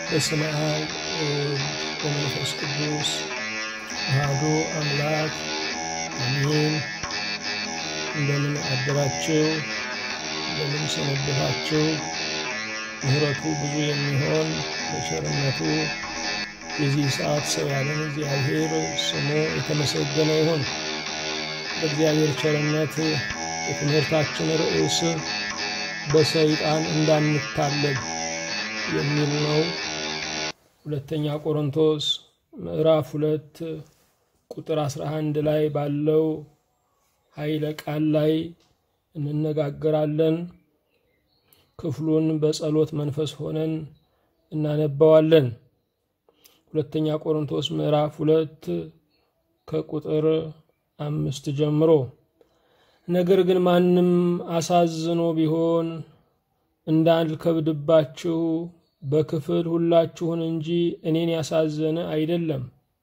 በስመ አብ ወወልድ ወመንፈስ ቅዱስ አሐዱ አምላክ አሜን። እንደምን አደራችሁ? እንደምን ሰነበታችሁ? ምሕረቱ ብዙ የሚሆን በቸርነቱ የዚህ ሰዓት ሰው ያለን እግዚአብሔር ስሙ የተመሰገነ ይሁን። በእግዚአብሔር ቸርነት የትምህርታችን ርዕስ በሰይጣን እንዳንታለል የሚል ነው። ሁለተኛ ቆሮንቶስ ምዕራፍ ሁለት ቁጥር 11 ላይ ባለው ኃይለ ቃል ላይ እንነጋገራለን። ክፍሉን በጸሎት መንፈስ ሆነን እናነባዋለን። ሁለተኛ ቆሮንቶስ ምዕራፍ ሁለት ከቁጥር አምስት ጀምሮ ነገር ግን ማንም አሳዝኖ ቢሆን እንዳልከብድባችሁ በክፍል ሁላችሁን እንጂ እኔን ያሳዘነ አይደለም።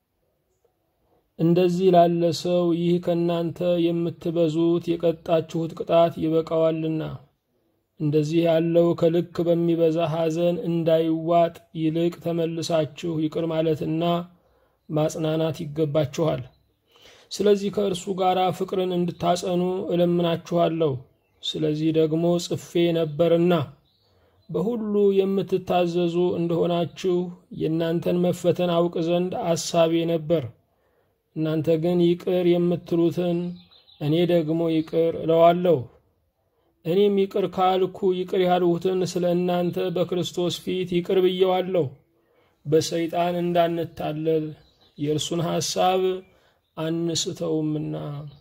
እንደዚህ ላለ ሰው ይህ ከእናንተ የምትበዙት የቀጣችሁት ቅጣት ይበቃዋልና፣ እንደዚህ ያለው ከልክ በሚበዛ ሐዘን እንዳይዋጥ ይልቅ ተመልሳችሁ ይቅር ማለትና ማጽናናት ይገባችኋል። ስለዚህ ከእርሱ ጋር ፍቅርን እንድታጸኑ እለምናችኋለሁ። ስለዚህ ደግሞ ጽፌ ነበርና በሁሉ የምትታዘዙ እንደሆናችሁ የእናንተን መፈተን አውቅ ዘንድ አሳቤ ነበር። እናንተ ግን ይቅር የምትሉትን እኔ ደግሞ ይቅር እለዋለሁ። እኔም ይቅር ካልኩ ይቅር ያልሁትን ስለ እናንተ በክርስቶስ ፊት ይቅር ብየዋለሁ። በሰይጣን እንዳንታለል የእርሱን ሐሳብ አንስተውምና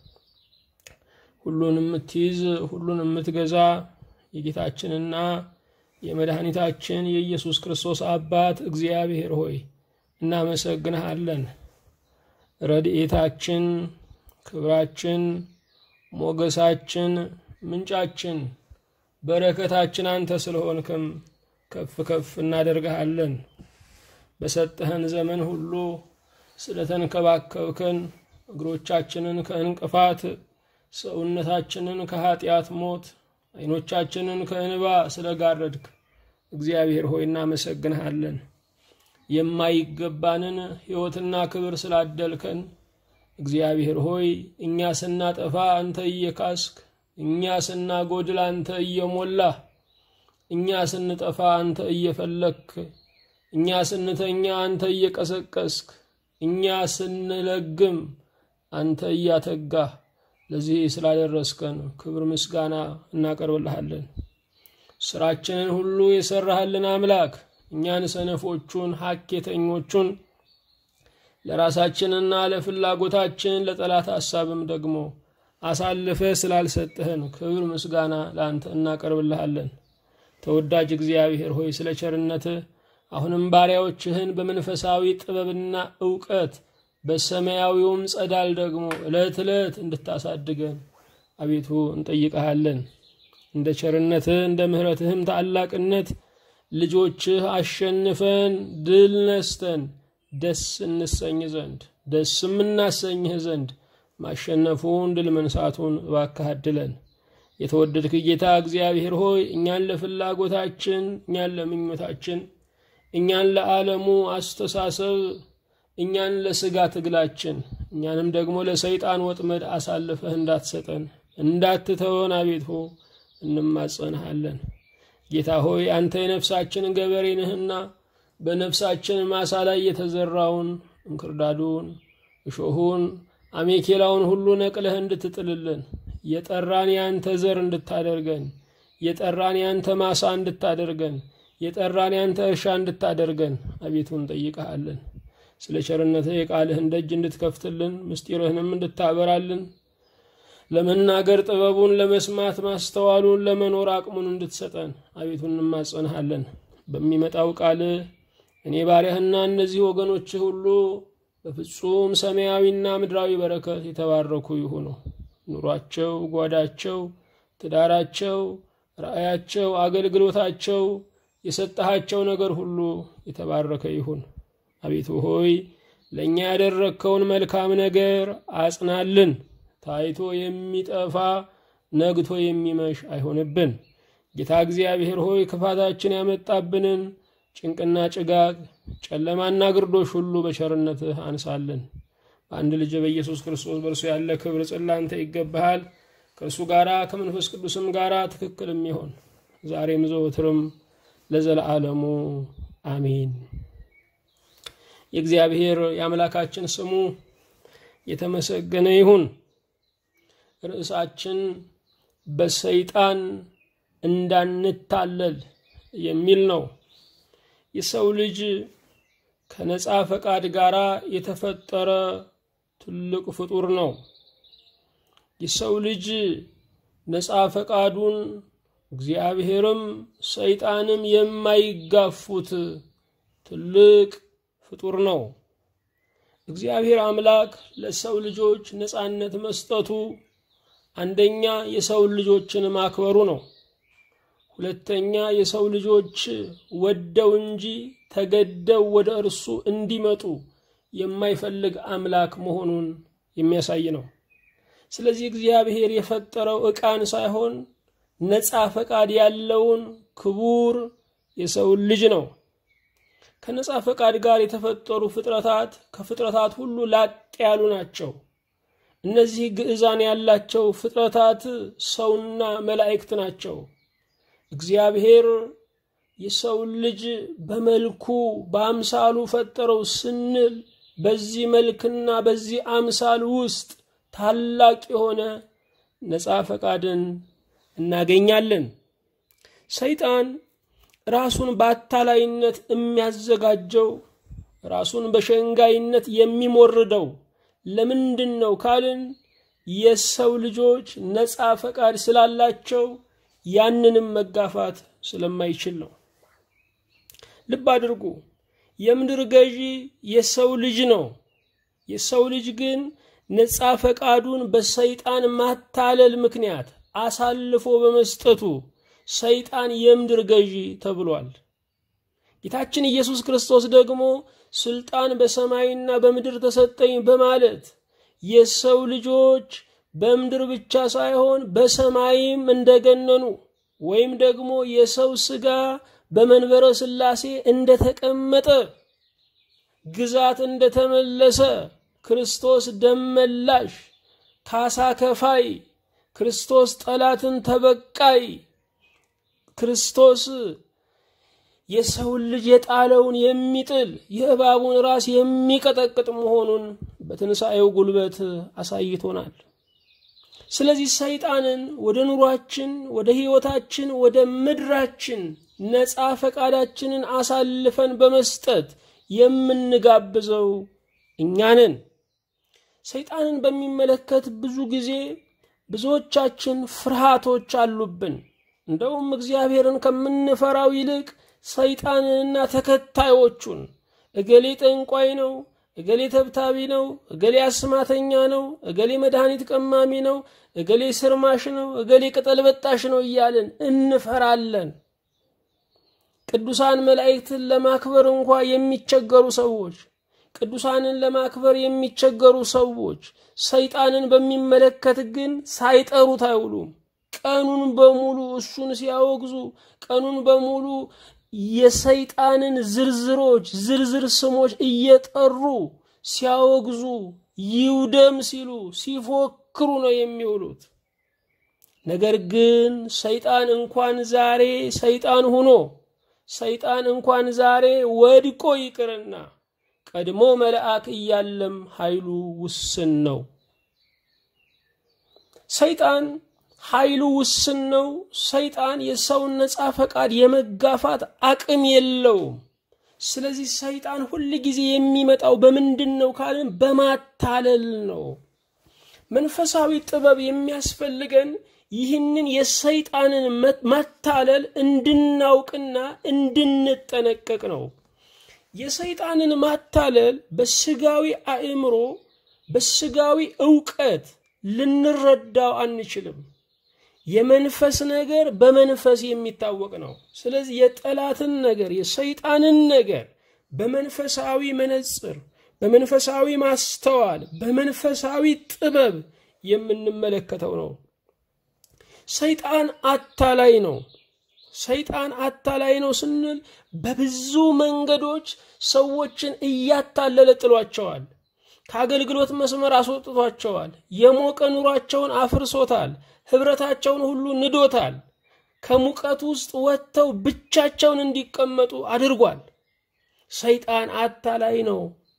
ሁሉን የምትይዝ ሁሉን የምትገዛ የጌታችንና የመድኃኒታችን የኢየሱስ ክርስቶስ አባት እግዚአብሔር ሆይ እናመሰግንሃለን። ረድኤታችን፣ ክብራችን፣ ሞገሳችን፣ ምንጫችን፣ በረከታችን አንተ ስለሆንክም ከፍ ከፍ እናደርግሃለን። በሰጠህን ዘመን ሁሉ ስለተንከባከብከን እግሮቻችንን ከእንቅፋት ሰውነታችንን ከኀጢአት ሞት ዓይኖቻችንን ከእንባ ስለጋረድክ እግዚአብሔር ሆይ እናመሰግንሃለን። የማይገባንን ሕይወትና ክብር ስላደልከን እግዚአብሔር ሆይ እኛ ስናጠፋ አንተ እየካስክ፣ እኛ ስናጎድል አንተ እየሞላህ፣ እኛ ስንጠፋ አንተ እየፈለግክ፣ እኛ ስንተኛ አንተ እየቀሰቀስክ፣ እኛ ስንለግም አንተ እያተጋህ ለዚህ ስላደረስከን ክብር ምስጋና እናቀርብልሃለን። ስራችንን ሁሉ የሰራህልን አምላክ እኛን ሰነፎቹን ሐኬተኞቹን ለራሳችንና ለፍላጎታችን ለጠላት ሐሳብም ደግሞ አሳልፈ ስላልሰጥህን ክብር ምስጋና ለአንተ እናቀርብልሃለን። ተወዳጅ እግዚአብሔር ሆይ ስለ ቸርነትህ አሁንም ባሪያዎችህን በመንፈሳዊ ጥበብና እውቀት በሰማያዊውም ጸዳል ደግሞ ዕለት ዕለት እንድታሳድገን አቤቱ እንጠይቀሃለን። እንደ ቸርነትህ እንደ ምሕረትህም ታላቅነት ልጆችህ አሸንፈን ድል ነስተን ደስ እንሰኝ ዘንድ ደስም እናሰኝህ ዘንድ ማሸነፉን ድል መንሳቱን እባክህ አድለን። የተወደድክ ጌታ እግዚአብሔር ሆይ እኛን ለፍላጎታችን እኛን ለምኞታችን እኛን ለዓለሙ አስተሳሰብ እኛን ለስጋ ትግላችን እኛንም ደግሞ ለሰይጣን ወጥመድ አሳልፈህ እንዳትሰጠን እንዳትተወን አቤቱ እንማጸንሃለን። ጌታ ሆይ አንተ የነፍሳችን ገበሬ ነህና በነፍሳችን ማሳ ላይ የተዘራውን እንክርዳዱን፣ እሾሁን፣ አሜኬላውን ሁሉ ነቅለህ እንድትጥልልን የጠራን ያንተ ዘር እንድታደርገን የጠራን ያንተ ማሳ እንድታደርገን የጠራን ያንተ እርሻ እንድታደርገን አቤቱ እንጠይቀሃለን። ስለ ቸርነትህ የቃልህን ደጅ እንድትከፍትልን ምስጢርህንም እንድታበራልን ለመናገር ጥበቡን ለመስማት ማስተዋሉን ለመኖር አቅሙን እንድትሰጠን አቤቱ እንማጸንሃለን። በሚመጣው ቃልህ እኔ ባሪያህና እነዚህ ወገኖችህ ሁሉ በፍጹም ሰማያዊና ምድራዊ በረከት የተባረኩ ይሁኑ። ኑሯቸው፣ ጓዳቸው፣ ትዳራቸው፣ ራእያቸው፣ አገልግሎታቸው፣ የሰጠሃቸው ነገር ሁሉ የተባረከ ይሁን። አቤቱ ሆይ ለእኛ ያደረግከውን መልካም ነገር አጽናልን። ታይቶ የሚጠፋ ነግቶ የሚመሽ አይሆንብን። ጌታ እግዚአብሔር ሆይ ክፋታችን ያመጣብንን ጭንቅና ጭጋግ፣ ጨለማና ግርዶሽ ሁሉ በቸርነትህ አንሳልን። በአንድ ልጅ በኢየሱስ ክርስቶስ በእርሱ ያለ ክብር ጽላንተ ይገባሃል። ከእርሱ ጋራ ከመንፈስ ቅዱስም ጋራ ትክክል የሚሆን ዛሬም ዘወትርም ለዘለዓለሙ አሜን። የእግዚአብሔር የአምላካችን ስሙ የተመሰገነ ይሁን። ርዕሳችን በሰይጣን እንዳንታለል የሚል ነው። የሰው ልጅ ከነፃ ፈቃድ ጋር የተፈጠረ ትልቅ ፍጡር ነው። የሰው ልጅ ነፃ ፈቃዱን እግዚአብሔርም ሰይጣንም የማይጋፉት ትልቅ ፍጡር ነው። እግዚአብሔር አምላክ ለሰው ልጆች ነፃነት መስጠቱ አንደኛ የሰው ልጆችን ማክበሩ ነው። ሁለተኛ የሰው ልጆች ወደው እንጂ ተገደው ወደ እርሱ እንዲመጡ የማይፈልግ አምላክ መሆኑን የሚያሳይ ነው። ስለዚህ እግዚአብሔር የፈጠረው ዕቃን ሳይሆን ነፃ ፈቃድ ያለውን ክቡር የሰውን ልጅ ነው። ከነፃ ፈቃድ ጋር የተፈጠሩ ፍጥረታት ከፍጥረታት ሁሉ ላጥ ያሉ ናቸው። እነዚህ ግዕዛን ያላቸው ፍጥረታት ሰውና መላእክት ናቸው። እግዚአብሔር የሰውን ልጅ በመልኩ በአምሳሉ ፈጠረው ስንል በዚህ መልክና በዚህ አምሳል ውስጥ ታላቅ የሆነ ነፃ ፈቃድን እናገኛለን። ሰይጣን ራሱን በአታላይነት የሚያዘጋጀው ራሱን በሸንጋይነት የሚሞርደው ለምንድን ነው ካልን የሰው ልጆች ነፃ ፈቃድ ስላላቸው ያንንም መጋፋት ስለማይችል ነው። ልብ አድርጉ። የምድር ገዢ የሰው ልጅ ነው። የሰው ልጅ ግን ነፃ ፈቃዱን በሰይጣን ማታለል ምክንያት አሳልፎ በመስጠቱ ሰይጣን የምድር ገዢ ተብሏል። ጌታችን ኢየሱስ ክርስቶስ ደግሞ ስልጣን በሰማይና በምድር ተሰጠኝ በማለት የሰው ልጆች በምድር ብቻ ሳይሆን በሰማይም እንደገነኑ ወይም ደግሞ የሰው ሥጋ በመንበረ ሥላሴ እንደተቀመጠ ግዛት እንደተመለሰ ክርስቶስ ደመላሽ ካሳ ከፋይ ክርስቶስ ጠላትን ተበቃይ ክርስቶስ የሰውን ልጅ የጣለውን የሚጥል የእባቡን ራስ የሚቀጠቅጥ መሆኑን በትንሣኤው ጉልበት አሳይቶናል። ስለዚህ ሰይጣንን ወደ ኑሯችን፣ ወደ ሕይወታችን፣ ወደ ምድራችን ነፃ ፈቃዳችንን አሳልፈን በመስጠት የምንጋብዘው እኛ ነን። ሰይጣንን በሚመለከት ብዙ ጊዜ ብዙዎቻችን ፍርሃቶች አሉብን። እንደውም እግዚአብሔርን ከምንፈራው ይልቅ ሰይጣንንና ተከታዮቹን እገሌ ጠንቋይ ነው፣ እገሌ ተብታቢ ነው፣ እገሌ አስማተኛ ነው፣ እገሌ መድኃኒት ቀማሚ ነው፣ እገሌ ስርማሽ ነው፣ እገሌ ቅጠል በጣሽ ነው እያልን እንፈራለን። ቅዱሳን መላእክትን ለማክበር እንኳ የሚቸገሩ ሰዎች ቅዱሳንን ለማክበር የሚቸገሩ ሰዎች ሰይጣንን በሚመለከት ግን ሳይጠሩት አይውሉም። ቀኑን በሙሉ እሱን ሲያወግዙ፣ ቀኑን በሙሉ የሰይጣንን ዝርዝሮች ዝርዝር ስሞች እየጠሩ ሲያወግዙ፣ ይውደም ሲሉ ሲፎክሩ ነው የሚውሉት። ነገር ግን ሰይጣን እንኳን ዛሬ ሰይጣን ሆኖ ሰይጣን እንኳን ዛሬ ወድቆ ይቅርና ቀድሞ መልአክ እያለም ኃይሉ ውስን ነው። ሰይጣን ኃይሉ ውስን ነው። ሰይጣን የሰውን ነፃ ፈቃድ የመጋፋት አቅም የለውም። ስለዚህ ሰይጣን ሁል ጊዜ የሚመጣው በምንድን ነው ካልን በማታለል ነው። መንፈሳዊ ጥበብ የሚያስፈልገን ይህንን የሰይጣንን ማታለል እንድናውቅና እንድንጠነቀቅ ነው። የሰይጣንን ማታለል በስጋዊ አእምሮ በስጋዊ እውቀት ልንረዳው አንችልም። የመንፈስ ነገር በመንፈስ የሚታወቅ ነው። ስለዚህ የጠላትን ነገር የሰይጣንን ነገር በመንፈሳዊ መነጽር፣ በመንፈሳዊ ማስተዋል፣ በመንፈሳዊ ጥበብ የምንመለከተው ነው። ሰይጣን አታላይ ነው። ሰይጣን አታላይ ነው ስንል በብዙ መንገዶች ሰዎችን እያታለለ ጥሏቸዋል። ከአገልግሎት መስመር አስወጥቷቸዋል። የሞቀ ኑሯቸውን አፍርሶታል። ኅብረታቸውን ሁሉ ንዶታል። ከሙቀት ውስጥ ወጥተው ብቻቸውን እንዲቀመጡ አድርጓል። ሰይጣን አታላይ ነው።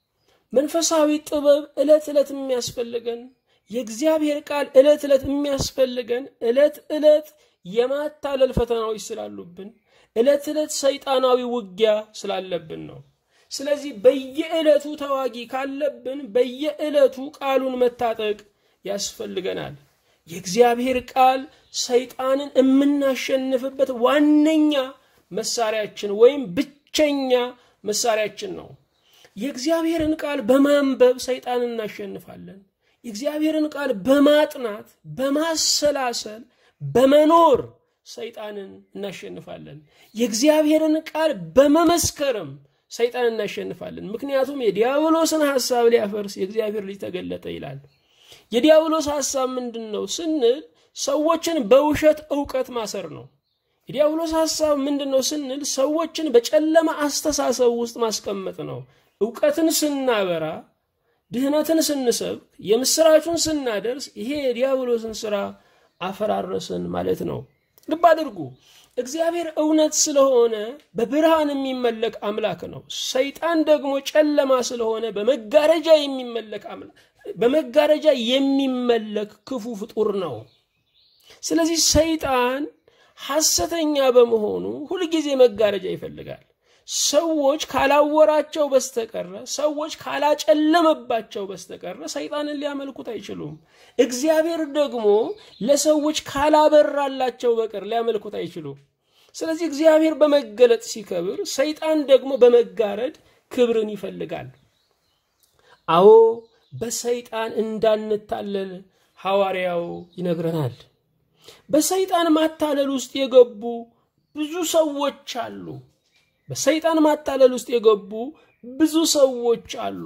መንፈሳዊ ጥበብ ዕለት ዕለት የሚያስፈልገን የእግዚአብሔር ቃል ዕለት ዕለት የሚያስፈልገን ዕለት ዕለት የማታለል ፈተናዎች ስላሉብን ዕለት ዕለት ሰይጣናዊ ውጊያ ስላለብን ነው። ስለዚህ በየዕለቱ ተዋጊ ካለብን በየዕለቱ ቃሉን መታጠቅ ያስፈልገናል። የእግዚአብሔር ቃል ሰይጣንን የምናሸንፍበት ዋነኛ መሳሪያችን ወይም ብቸኛ መሳሪያችን ነው። የእግዚአብሔርን ቃል በማንበብ ሰይጣንን እናሸንፋለን። የእግዚአብሔርን ቃል በማጥናት በማሰላሰል በመኖር ሰይጣንን እናሸንፋለን። የእግዚአብሔርን ቃል በመመስከርም ሰይጣን እናሸንፋለን። ምክንያቱም የዲያብሎስን ሐሳብ ሊያፈርስ የእግዚአብሔር ልጅ ተገለጠ ይላል። የዲያብሎስ ሐሳብ ምንድን ነው ስንል ሰዎችን በውሸት እውቀት ማሰር ነው። የዲያብሎስ ሐሳብ ምንድን ነው ስንል ሰዎችን በጨለማ አስተሳሰብ ውስጥ ማስቀመጥ ነው። እውቀትን ስናበራ፣ ድህነትን ስንሰብክ፣ የምስራቹን ስናደርስ ይሄ የዲያብሎስን ስራ አፈራረስን ማለት ነው። ልብ አድርጉ። እግዚአብሔር እውነት ስለሆነ በብርሃን የሚመለክ አምላክ ነው። ሰይጣን ደግሞ ጨለማ ስለሆነ በመጋረጃ የሚመለክ አምላክ በመጋረጃ የሚመለክ ክፉ ፍጡር ነው። ስለዚህ ሰይጣን ሐሰተኛ በመሆኑ ሁልጊዜ መጋረጃ ይፈልጋል። ሰዎች ካላወራቸው በስተቀረ ሰዎች ካላጨለመባቸው በስተቀረ ሰይጣንን ሊያመልኩት አይችሉም። እግዚአብሔር ደግሞ ለሰዎች ካላበራላቸው በቀር ሊያመልኩት አይችሉም። ስለዚህ እግዚአብሔር በመገለጥ ሲከብር፣ ሰይጣን ደግሞ በመጋረድ ክብርን ይፈልጋል። አዎ በሰይጣን እንዳንታለል ሐዋርያው ይነግረናል። በሰይጣን ማታለል ውስጥ የገቡ ብዙ ሰዎች አሉ። በሰይጣን ማታለል ውስጥ የገቡ ብዙ ሰዎች አሉ።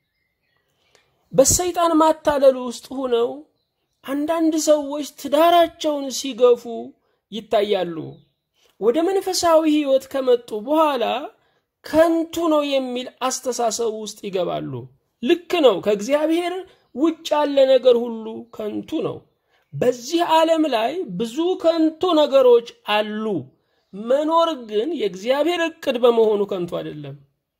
በሰይጣን ማታለል ውስጥ ሆነው አንዳንድ ሰዎች ትዳራቸውን ሲገፉ ይታያሉ። ወደ መንፈሳዊ ሕይወት ከመጡ በኋላ ከንቱ ነው የሚል አስተሳሰብ ውስጥ ይገባሉ። ልክ ነው። ከእግዚአብሔር ውጭ ያለ ነገር ሁሉ ከንቱ ነው። በዚህ ዓለም ላይ ብዙ ከንቱ ነገሮች አሉ። መኖር ግን የእግዚአብሔር እቅድ በመሆኑ ከንቱ አይደለም።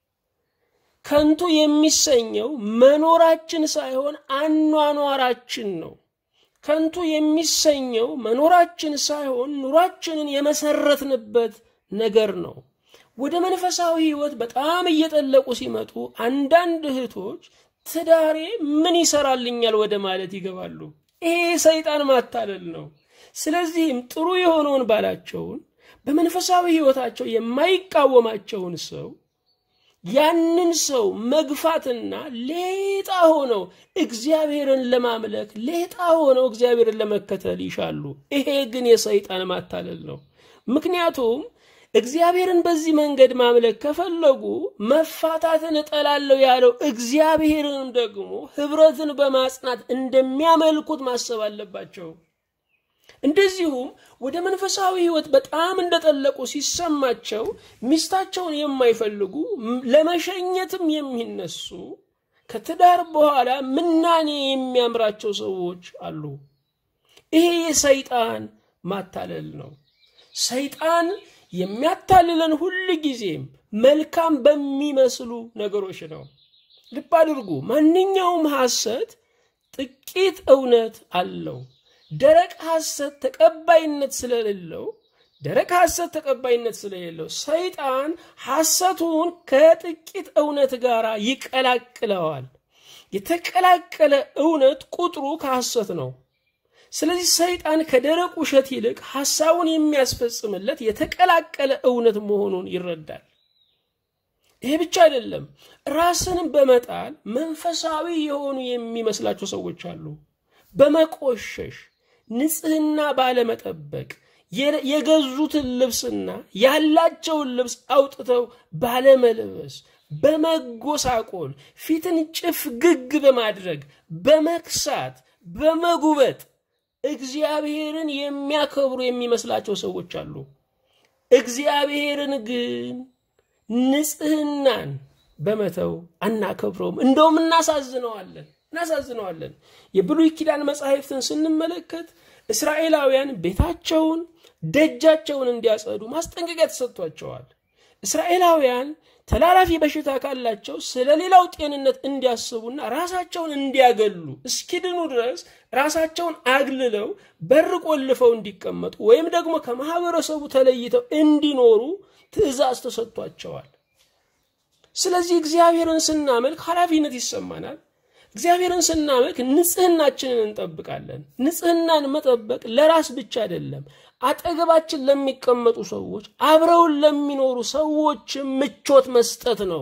ከንቱ የሚሰኘው መኖራችን ሳይሆን አኗኗራችን ነው። ከንቱ የሚሰኘው መኖራችን ሳይሆን ኑሯችንን የመሰረትንበት ነገር ነው። ወደ መንፈሳዊ ሕይወት በጣም እየጠለቁ ሲመጡ አንዳንድ እህቶች ትዳሬ ምን ይሰራልኛል ወደ ማለት ይገባሉ። ይሄ ሰይጣን ማታለል ነው። ስለዚህም ጥሩ የሆነውን ባላቸውን በመንፈሳዊ ሕይወታቸው የማይቃወማቸውን ሰው ያንን ሰው መግፋትና ሌጣ ሆነው እግዚአብሔርን ለማምለክ ሌጣ ሆነው እግዚአብሔርን ለመከተል ይሻሉ። ይሄ ግን የሰይጣን ማታለል ነው። ምክንያቱም እግዚአብሔርን በዚህ መንገድ ማምለክ ከፈለጉ መፋታትን እጠላለሁ ያለው እግዚአብሔርን ደግሞ ኅብረትን በማጽናት እንደሚያመልኩት ማሰብ አለባቸው። እንደዚሁም ወደ መንፈሳዊ ሕይወት በጣም እንደጠለቁ ሲሰማቸው ሚስታቸውን የማይፈልጉ ለመሸኘትም የሚነሱ ከትዳር በኋላ ምናኔ የሚያምራቸው ሰዎች አሉ። ይሄ የሰይጣን ማታለል ነው። ሰይጣን የሚያታልለን ሁል ጊዜም መልካም በሚመስሉ ነገሮች ነው። ልብ አድርጉ። ማንኛውም ሐሰት ጥቂት እውነት አለው። ደረቅ ሐሰት ተቀባይነት ስለሌለው ደረቅ ሐሰት ተቀባይነት ስለሌለው ሰይጣን ሐሰቱን ከጥቂት እውነት ጋር ይቀላቅለዋል። የተቀላቀለ እውነት ቁጥሩ ከሐሰት ነው። ስለዚህ ሰይጣን ከደረቅ ውሸት ይልቅ ሐሳቡን የሚያስፈጽምለት የተቀላቀለ እውነት መሆኑን ይረዳል። ይሄ ብቻ አይደለም። ራስን በመጣል መንፈሳዊ የሆኑ የሚመስላቸው ሰዎች አሉ። በመቆሸሽ ንጽህና ባለመጠበቅ የገዙትን ልብስና ያላቸውን ልብስ አውጥተው ባለመልበስ በመጎሳቆል ፊትን ጭፍግግ በማድረግ በመክሳት በመጉበጥ እግዚአብሔርን የሚያከብሩ የሚመስላቸው ሰዎች አሉ። እግዚአብሔርን ግን ንጽህናን በመተው አናከብረውም፣ እንደውም እናሳዝነዋለን እናሳዝነዋለን። የብሉይ ኪዳን መጻሕፍትን ስንመለከት እስራኤላውያን ቤታቸውን ደጃቸውን እንዲያጸዱ ማስጠንቀቂያ ተሰጥቷቸዋል። እስራኤላውያን ተላላፊ በሽታ ካላቸው ስለ ሌላው ጤንነት እንዲያስቡና ራሳቸውን እንዲያገሉ እስኪድኑ ድረስ ራሳቸውን አግልለው በር ቆልፈው እንዲቀመጡ ወይም ደግሞ ከማህበረሰቡ ተለይተው እንዲኖሩ ትእዛዝ ተሰጥቷቸዋል። ስለዚህ እግዚአብሔርን ስናመልክ ኃላፊነት ይሰማናል። እግዚአብሔርን ስናመልክ ንጽህናችንን እንጠብቃለን። ንጽህናን መጠበቅ ለራስ ብቻ አይደለም፣ አጠገባችን ለሚቀመጡ ሰዎች፣ አብረውን ለሚኖሩ ሰዎች ምቾት መስጠት ነው።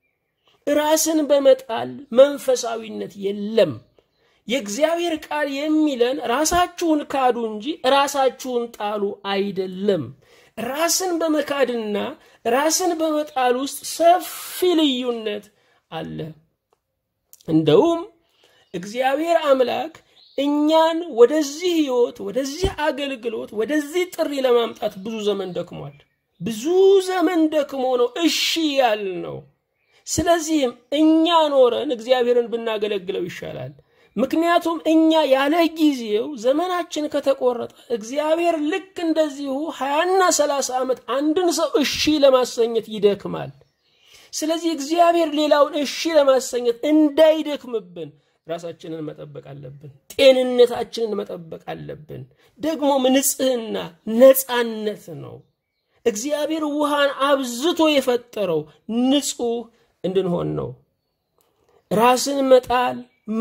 ራስን በመጣል መንፈሳዊነት የለም። የእግዚአብሔር ቃል የሚለን ራሳችሁን ካዱ እንጂ ራሳችሁን ጣሉ አይደለም። ራስን በመካድና ራስን በመጣል ውስጥ ሰፊ ልዩነት አለ። እንደውም እግዚአብሔር አምላክ እኛን ወደዚህ ህይወት፣ ወደዚህ አገልግሎት፣ ወደዚህ ጥሪ ለማምጣት ብዙ ዘመን ደክሟል። ብዙ ዘመን ደክሞ ነው እሺ ያል ነው። ስለዚህም እኛ ኖረን እግዚአብሔርን ብናገለግለው ይሻላል። ምክንያቱም እኛ ያለ ጊዜው ዘመናችን ከተቆረጠ እግዚአብሔር ልክ እንደዚሁ ሀያና ሰላሳ ዓመት አንድን ሰው እሺ ለማሰኘት ይደክማል። ስለዚህ እግዚአብሔር ሌላውን እሺ ለማሰኘት እንዳይደክምብን ራሳችንን መጠበቅ አለብን። ጤንነታችንን መጠበቅ አለብን። ደግሞ ንጽህና ነፃነት ነው። እግዚአብሔር ውሃን አብዝቶ የፈጠረው ንጹህ እንድንሆን ነው። ራስን መጣል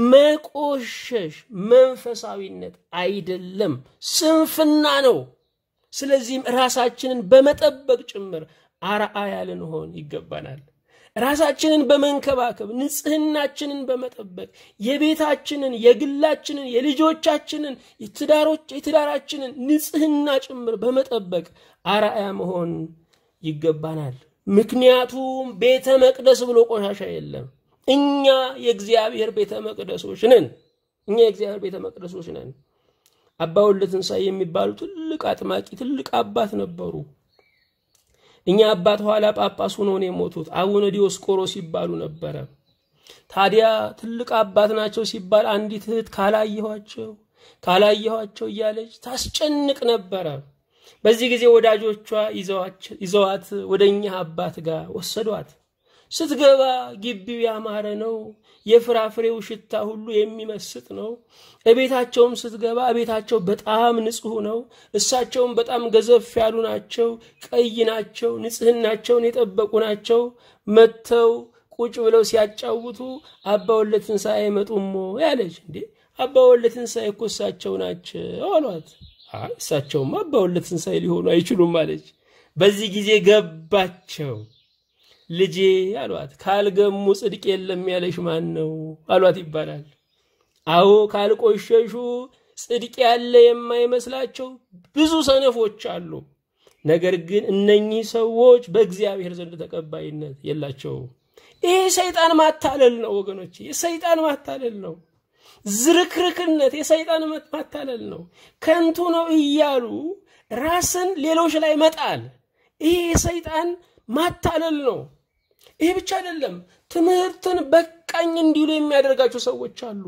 መቆሸሽ መንፈሳዊነት አይደለም፣ ስንፍና ነው። ስለዚህም ራሳችንን በመጠበቅ ጭምር አርአያ ልንሆን ይገባናል። ራሳችንን በመንከባከብ ንጽህናችንን በመጠበቅ የቤታችንን፣ የግላችንን፣ የልጆቻችንን፣ የትዳራችንን ንጽህና ጭምር በመጠበቅ አርአያ መሆን ይገባናል። ምክንያቱም ቤተ መቅደስ ብሎ ቆሻሻ የለም። እኛ የእግዚአብሔር ቤተ መቅደሶች ነን። እኛ የእግዚአብሔር ቤተ መቅደሶች ነን። አባ ወልደ ትንሣኤ የሚባሉ ትልቅ አጥማቂ ትልቅ አባት ነበሩ። እኛ አባት ኋላ ጳጳስ ሆነው ነው የሞቱት። አቡነ ዲዮስቆሮስ ሲባሉ ነበረ። ታዲያ ትልቅ አባት ናቸው ሲባል አንዲት እህት ካላየኋቸው ካላየኋቸው እያለች ታስጨንቅ ነበረ። በዚህ ጊዜ ወዳጆቿ ይዘዋት ወደ እኛ አባት ጋር ወሰዷት። ስትገባ ግቢው ያማረ ነው። የፍራፍሬው ሽታ ሁሉ የሚመስጥ ነው። እቤታቸውም ስትገባ እቤታቸው በጣም ንጹሕ ነው። እሳቸውም በጣም ገዘፍ ያሉ ናቸው። ቀይ ናቸው። ንጽህናቸውን የጠበቁ ናቸው። መጥተው ቁጭ ብለው ሲያጫውቱ አባ ወልደ ትንሣኤ አይመጡሞ ያለች እንዴ አባ ወልደ ትንሣኤ እኮ እሳቸው ናቸው አሏት። እሳቸውም አባ ወልደ ትንሣኤ ሊሆኑ አይችሉም አለች። በዚህ ጊዜ ገባቸው። ልጄ አሏት፣ ካልገሙ ጽድቅ የለም ያለሽ ማን ነው አሏት ይባላል። አዎ ካልቆሸሹ ጽድቅ ያለ የማይመስላቸው ብዙ ሰነፎች አሉ። ነገር ግን እነኚህ ሰዎች በእግዚአብሔር ዘንድ ተቀባይነት የላቸውም። ይህ ሰይጣን ማታለል ነው ወገኖች፣ የሰይጣን ማታለል ነው። ዝርክርክነት የሰይጣን ማታለል ነው። ከንቱ ነው እያሉ ራስን ሌሎች ላይ መጣል፣ ይሄ የሰይጣን ማታለል ነው። ይሄ ብቻ አይደለም። ትምህርትን በቃኝ እንዲሉ የሚያደርጋቸው ሰዎች አሉ።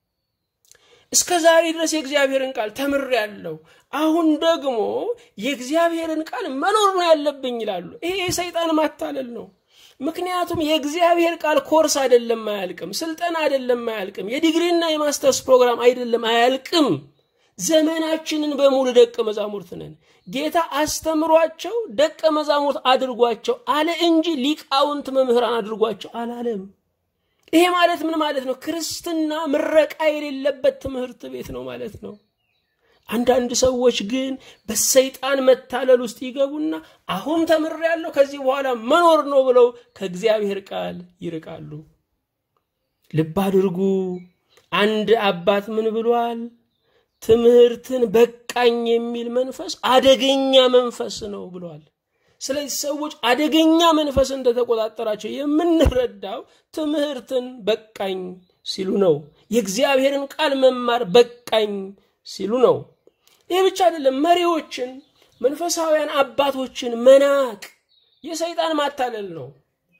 እስከ ዛሬ ድረስ የእግዚአብሔርን ቃል ተምሬያለሁ፣ አሁን ደግሞ የእግዚአብሔርን ቃል መኖር ነው ያለብኝ ይላሉ። ይሄ የሰይጣን ማታለል ነው። ምክንያቱም የእግዚአብሔር ቃል ኮርስ አይደለም፣ አያልቅም። ስልጠና አይደለም፣ አያልቅም። የዲግሪና የማስተርስ ፕሮግራም አይደለም፣ አያልቅም። ዘመናችንን በሙሉ ደቀ መዛሙርት ነን። ጌታ አስተምሯቸው ደቀ መዛሙርት አድርጓቸው አለ እንጂ ሊቃውንት መምህራን አድርጓቸው አላለም። ይሄ ማለት ምን ማለት ነው? ክርስትና ምረቃ የሌለበት ትምህርት ቤት ነው ማለት ነው። አንዳንድ ሰዎች ግን በሰይጣን መታለል ውስጥ ይገቡና አሁን ተምሬያለሁ ከዚህ በኋላ መኖር ነው ብለው ከእግዚአብሔር ቃል ይርቃሉ። ልብ አድርጉ። አንድ አባት ምን ብሏል? ትምህርትን በቃኝ የሚል መንፈስ አደገኛ መንፈስ ነው ብሏል። ስለዚህ ሰዎች አደገኛ መንፈስ እንደተቆጣጠራቸው የምንረዳው ትምህርትን በቃኝ ሲሉ ነው። የእግዚአብሔርን ቃል መማር በቃኝ ሲሉ ነው። ይህ ብቻ አይደለም። መሪዎችን መንፈሳውያን አባቶችን መናቅ የሰይጣን ማታለል ነው።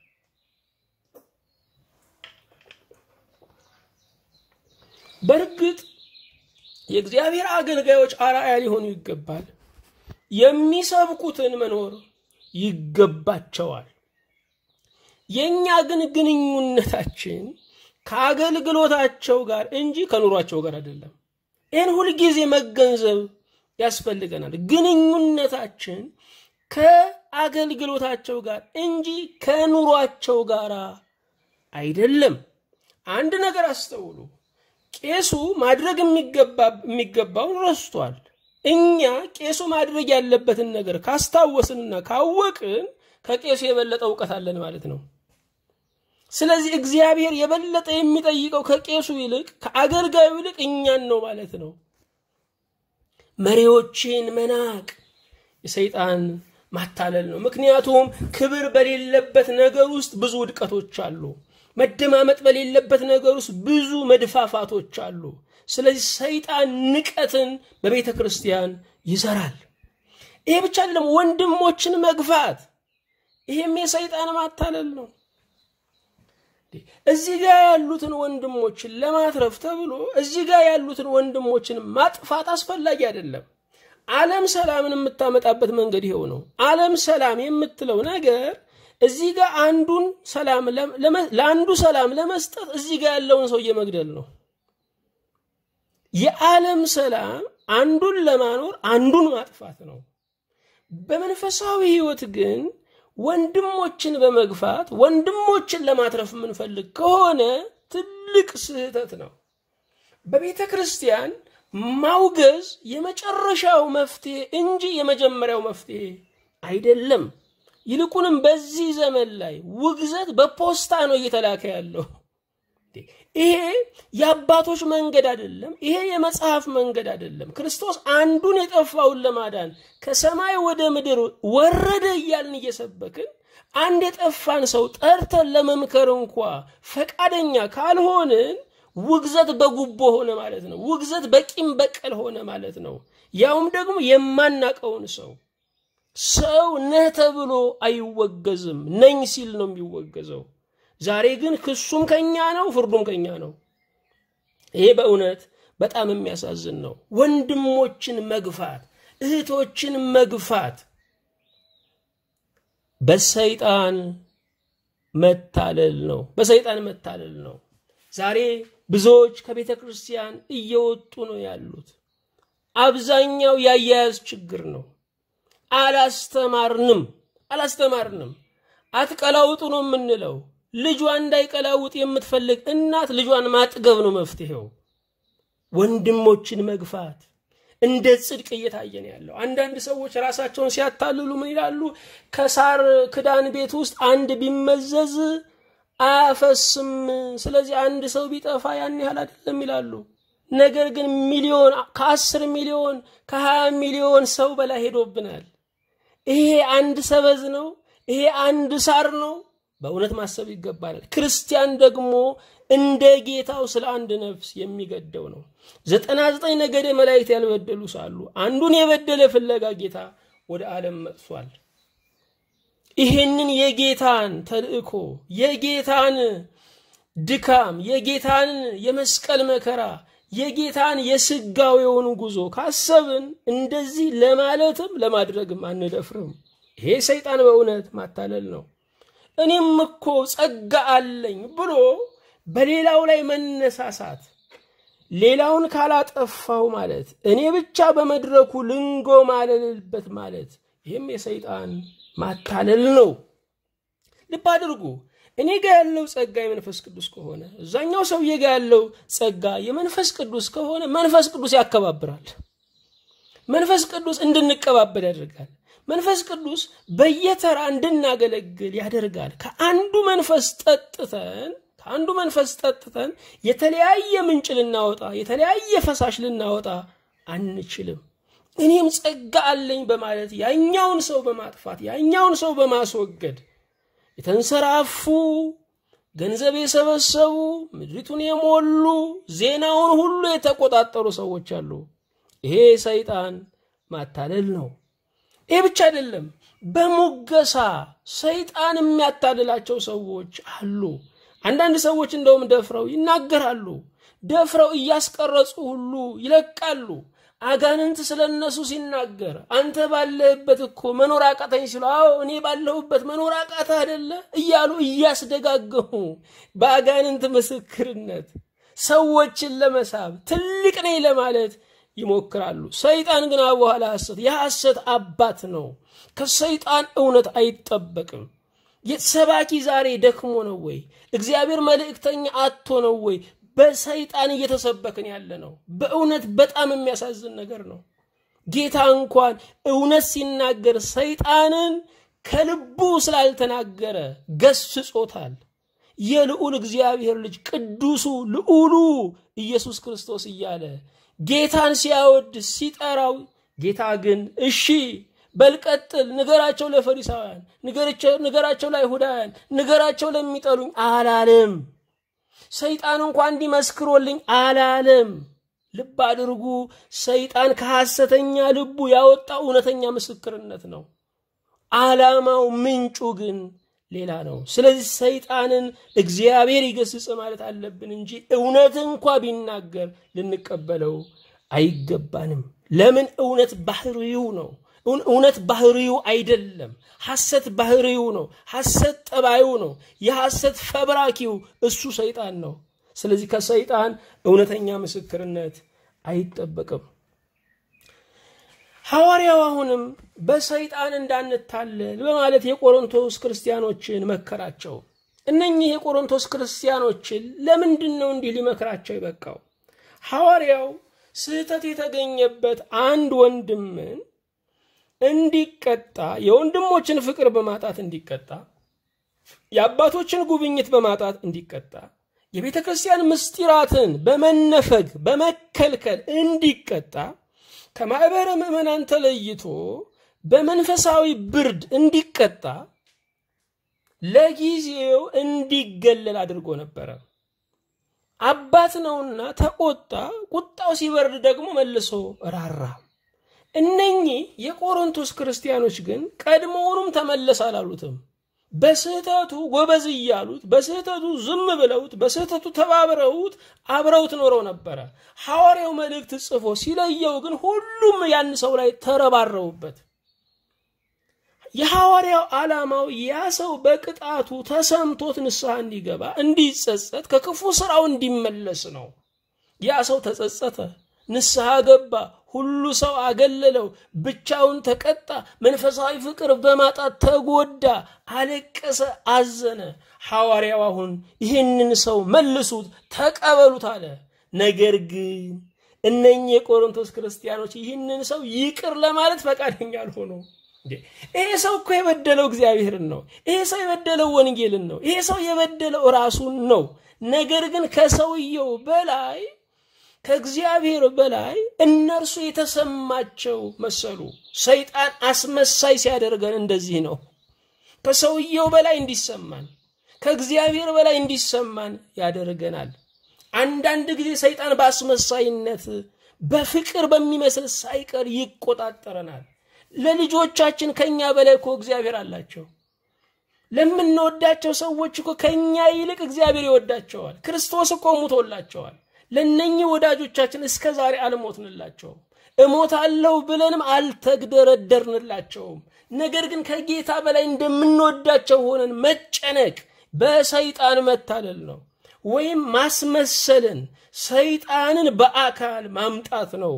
በእርግጥ የእግዚአብሔር አገልጋዮች አርአያ ሊሆኑ ይገባል። የሚሰብኩትን መኖር ይገባቸዋል። የእኛ ግን ግንኙነታችን ከአገልግሎታቸው ጋር እንጂ ከኑሯቸው ጋር አይደለም። ይህን ሁልጊዜ መገንዘብ ያስፈልገናል። ግንኙነታችን ከአገልግሎታቸው ጋር እንጂ ከኑሯቸው ጋር አይደለም። አንድ ነገር አስተውሉ። ቄሱ ማድረግ የሚገባውን ረስቷል። እኛ ቄሱ ማድረግ ያለበትን ነገር ካስታወስንና ካወቅን ከቄሱ የበለጠ እውቀት አለን ማለት ነው። ስለዚህ እግዚአብሔር የበለጠ የሚጠይቀው ከቄሱ ይልቅ ከአገልጋዩ ይልቅ እኛን ነው ማለት ነው። መሪዎችን መናቅ የሰይጣን ማታለል ነው። ምክንያቱም ክብር በሌለበት ነገር ውስጥ ብዙ ውድቀቶች አሉ። መደማመጥ በሌለበት ነገር ውስጥ ብዙ መድፋፋቶች አሉ። ስለዚህ ሰይጣን ንቀትን በቤተ ክርስቲያን ይዘራል። ይሄ ብቻ አይደለም፣ ወንድሞችን መግፋት፣ ይሄም የሰይጣን ማታለል ነው። እዚህ ጋር ያሉትን ወንድሞችን ለማትረፍ ተብሎ እዚህ ጋር ያሉትን ወንድሞችን ማጥፋት አስፈላጊ አይደለም። ዓለም ሰላምን የምታመጣበት መንገድ ይኸው ነው። ዓለም ሰላም የምትለው ነገር እዚህ ጋር አንዱን ሰላም ለአንዱ ሰላም ለመስጠት እዚህ ጋር ያለውን ሰውዬ መግደል ነው። የዓለም ሰላም አንዱን ለማኖር አንዱን ማጥፋት ነው። በመንፈሳዊ ሕይወት ግን ወንድሞችን በመግፋት ወንድሞችን ለማትረፍ የምንፈልግ ከሆነ ትልቅ ስህተት ነው። በቤተ ክርስቲያን ማውገዝ የመጨረሻው መፍትሄ እንጂ የመጀመሪያው መፍትሄ አይደለም። ይልቁንም በዚህ ዘመን ላይ ውግዘት በፖስታ ነው እየተላከ ያለው። ይሄ የአባቶች መንገድ አይደለም። ይሄ የመጽሐፍ መንገድ አይደለም። ክርስቶስ አንዱን የጠፋውን ለማዳን ከሰማይ ወደ ምድር ወረደ እያልን እየሰበክን አንድ የጠፋን ሰው ጠርተን ለመምከር እንኳ ፈቃደኛ ካልሆንን ውግዘት በጉቦ ሆነ ማለት ነው። ውግዘት በቂም በቀል ሆነ ማለት ነው። ያውም ደግሞ የማናቀውን ሰው ሰው ነህ ተብሎ አይወገዝም። ነኝ ሲል ነው የሚወገዘው። ዛሬ ግን ክሱም ከኛ ነው፣ ፍርዱም ከኛ ነው። ይሄ በእውነት በጣም የሚያሳዝን ነው። ወንድሞችን መግፋት፣ እህቶችን መግፋት በሰይጣን መታለል ነው። በሰይጣን መታለል ነው። ዛሬ ብዙዎች ከቤተ ክርስቲያን እየወጡ ነው ያሉት። አብዛኛው ያያያዝ ችግር ነው። አላስተማርንም አላስተማርንም። አትቀላውጡ ነው የምንለው። ልጇ እንዳይቀላውጥ የምትፈልግ እናት ልጇን ማጥገብ ነው መፍትሄው። ወንድሞችን መግፋት እንደ ጽድቅ እየታየ ነው ያለው። አንዳንድ ሰዎች ራሳቸውን ሲያታልሉ ምን ይላሉ? ከሳር ክዳን ቤት ውስጥ አንድ ቢመዘዝ አያፈስም። ስለዚህ አንድ ሰው ቢጠፋ ያን ያህል አይደለም ይላሉ። ነገር ግን ሚሊዮን ከአስር ሚሊዮን ከሀያ ሚሊዮን ሰው በላይ ሄዶብናል። ይሄ አንድ ሰበዝ ነው። ይሄ አንድ ሳር ነው። በእውነት ማሰብ ይገባናል። ክርስቲያን ደግሞ እንደ ጌታው ስለ አንድ ነፍስ የሚገደው ነው። ዘጠና ዘጠኝ ነገደ መላእክት ያልበደሉ ሳሉ አንዱን የበደለ ፍለጋ ጌታ ወደ ዓለም መጥቷል። ይሄንን የጌታን ተልእኮ የጌታን ድካም የጌታን የመስቀል መከራ የጌታን የስጋዌውን ጉዞ ካሰብን እንደዚህ ለማለትም ለማድረግም አንደፍርም። ይሄ ሰይጣን በእውነት ማታለል ነው። እኔም እኮ ጸጋ አለኝ ብሎ በሌላው ላይ መነሳሳት፣ ሌላውን ካላጠፋው ማለት እኔ ብቻ በመድረኩ ልንጎ ማለልበት ማለት ይህም የሰይጣን ማታለል ነው። ልብ አድርጉ። እኔ ጋ ያለው ጸጋ የመንፈስ ቅዱስ ከሆነ እዛኛው ሰውዬ ጋ ያለው ጸጋ የመንፈስ ቅዱስ ከሆነ መንፈስ ቅዱስ ያከባብራል። መንፈስ ቅዱስ እንድንቀባበል ያደርጋል። መንፈስ ቅዱስ በየተራ እንድናገለግል ያደርጋል። ከአንዱ መንፈስ ጠጥተን ከአንዱ መንፈስ ጠጥተን የተለያየ ምንጭ ልናወጣ የተለያየ ፈሳሽ ልናወጣ አንችልም። እኔም ጸጋ አለኝ በማለት ያኛውን ሰው በማጥፋት ያኛውን ሰው በማስወገድ የተንሰራፉ ገንዘብ የሰበሰቡ ምድሪቱን የሞሉ ዜናውን ሁሉ የተቆጣጠሩ ሰዎች አሉ። ይሄ ሰይጣን ማታለል ነው። ይህ ብቻ አይደለም። በሙገሳ ሰይጣን የሚያታልላቸው ሰዎች አሉ። አንዳንድ ሰዎች እንደውም ደፍረው ይናገራሉ። ደፍረው እያስቀረጹ ሁሉ ይለቃሉ። አጋንንት ስለ እነሱ ሲናገር አንተ ባለህበት እኮ መኖር አቃተኝ ሲሉ፣ አዎ እኔ ባለሁበት መኖር አቃተ አይደለ እያሉ እያስደጋገሙ በአጋንንት ምስክርነት ሰዎችን ለመሳብ ትልቅ ነኝ ለማለት ይሞክራሉ። ሰይጣን ግን በኋላ ሐሰት የሐሰት አባት ነው። ከሰይጣን እውነት አይጠበቅም። ሰባኪ ዛሬ ደክሞ ነው ወይ? እግዚአብሔር መልእክተኛ አቶ ነው ወይ? በሰይጣን እየተሰበክን ያለ ነው። በእውነት በጣም የሚያሳዝን ነገር ነው። ጌታ እንኳን እውነት ሲናገር ሰይጣንን ከልቡ ስላልተናገረ ገስጾታል። የልዑል እግዚአብሔር ልጅ ቅዱሱ ልዑሉ ኢየሱስ ክርስቶስ እያለ ጌታን ሲያወድ ሲጠራው፣ ጌታ ግን እሺ በልቀጥል ንገራቸው ለፈሪሳውያን፣ ንገራቸው ለአይሁዳውያን፣ ንገራቸው ለሚጠሉኝ አላለም። ሰይጣን እንኳ እንዲመስክሮልኝ አላለም። ልብ አድርጉ። ሰይጣን ከሐሰተኛ ልቡ ያወጣው እውነተኛ ምስክርነት ነው። ዓላማው ምንጩ ግን ሌላ ነው። ስለዚህ ሰይጣንን እግዚአብሔር ይገስጽ ማለት አለብን እንጂ እውነት እንኳ ቢናገር ልንቀበለው አይገባንም። ለምን? እውነት ባህሪው ነው። እውነት ባህሪው አይደለም። ሐሰት ባህሪው ነው። ሐሰት ጠባዩ ነው። የሐሰት ፈብራኪው እሱ ሰይጣን ነው። ስለዚህ ከሰይጣን እውነተኛ ምስክርነት አይጠበቅም። ሐዋርያው አሁንም በሰይጣን እንዳንታለል በማለት የቆሮንቶስ ክርስቲያኖችን መከራቸው። እነኚህ የቆሮንቶስ ክርስቲያኖችን ለምንድን ነው እንዲህ ሊመክራቸው የበቃው? ሐዋርያው ስህተት የተገኘበት አንድ ወንድምን እንዲቀጣ የወንድሞችን ፍቅር በማጣት እንዲቀጣ የአባቶችን ጉብኝት በማጣት እንዲቀጣ የቤተ ክርስቲያን ምስጢራትን በመነፈግ በመከልከል እንዲቀጣ ከማኅበረ ምዕመናን ተለይቶ በመንፈሳዊ ብርድ እንዲቀጣ ለጊዜው እንዲገለል አድርጎ ነበረ። አባት ነውና ተቆጣ። ቁጣው ሲበርድ ደግሞ መልሶ ራራ። እነኚህ የቆሮንቶስ ክርስቲያኖች ግን ቀድሞውኑም ተመለስ አላሉትም። በስህተቱ ጎበዝ እያሉት በስህተቱ ዝም ብለውት በስህተቱ ተባብረውት አብረውት ኖረው ነበረ። ሐዋርያው መልእክት ጽፎ ሲለየው ግን ሁሉም ያን ሰው ላይ ተረባረቡበት። የሐዋርያው ዓላማው ያ ሰው በቅጣቱ ተሰምቶት ንስሐ እንዲገባ፣ እንዲጸጸት፣ ከክፉ ስራው እንዲመለስ ነው። ያ ሰው ተጸጸተ፣ ንስሐ ገባ። ሁሉ ሰው አገለለው፣ ብቻውን ተቀጣ፣ መንፈሳዊ ፍቅር በማጣት ተጎዳ፣ አለቀሰ፣ አዘነ። ሐዋርያው አሁን ይህንን ሰው መልሱት፣ ተቀበሉት አለ። ነገር ግን እነኚህ የቆሮንቶስ ክርስቲያኖች ይህንን ሰው ይቅር ለማለት ፈቃደኛ አልሆኑ። ይሄ ሰው እኮ የበደለው እግዚአብሔርን ነው። ይሄ ሰው የበደለው ወንጌልን ነው። ይሄ ሰው የበደለው ራሱን ነው። ነገር ግን ከሰውየው በላይ ከእግዚአብሔር በላይ እነርሱ የተሰማቸው መሰሉ። ሰይጣን አስመሳይ ሲያደርገን እንደዚህ ነው። ከሰውየው በላይ እንዲሰማን፣ ከእግዚአብሔር በላይ እንዲሰማን ያደርገናል። አንዳንድ ጊዜ ሰይጣን በአስመሳይነት በፍቅር በሚመስል ሳይቀር ይቆጣጠረናል። ለልጆቻችን ከኛ በላይ እኮ እግዚአብሔር አላቸው። ለምንወዳቸው ሰዎች እኮ ከኛ ይልቅ እግዚአብሔር ይወዳቸዋል። ክርስቶስ እኮ ሙቶላቸዋል። ለነኚህ ወዳጆቻችን እስከ ዛሬ አልሞትንላቸውም። እሞታለሁ ብለንም አልተግደረደርንላቸውም። ነገር ግን ከጌታ በላይ እንደምንወዳቸው ሆነን መጨነቅ በሰይጣን መታለል ነው፣ ወይም ማስመሰልን ሰይጣንን በአካል ማምጣት ነው።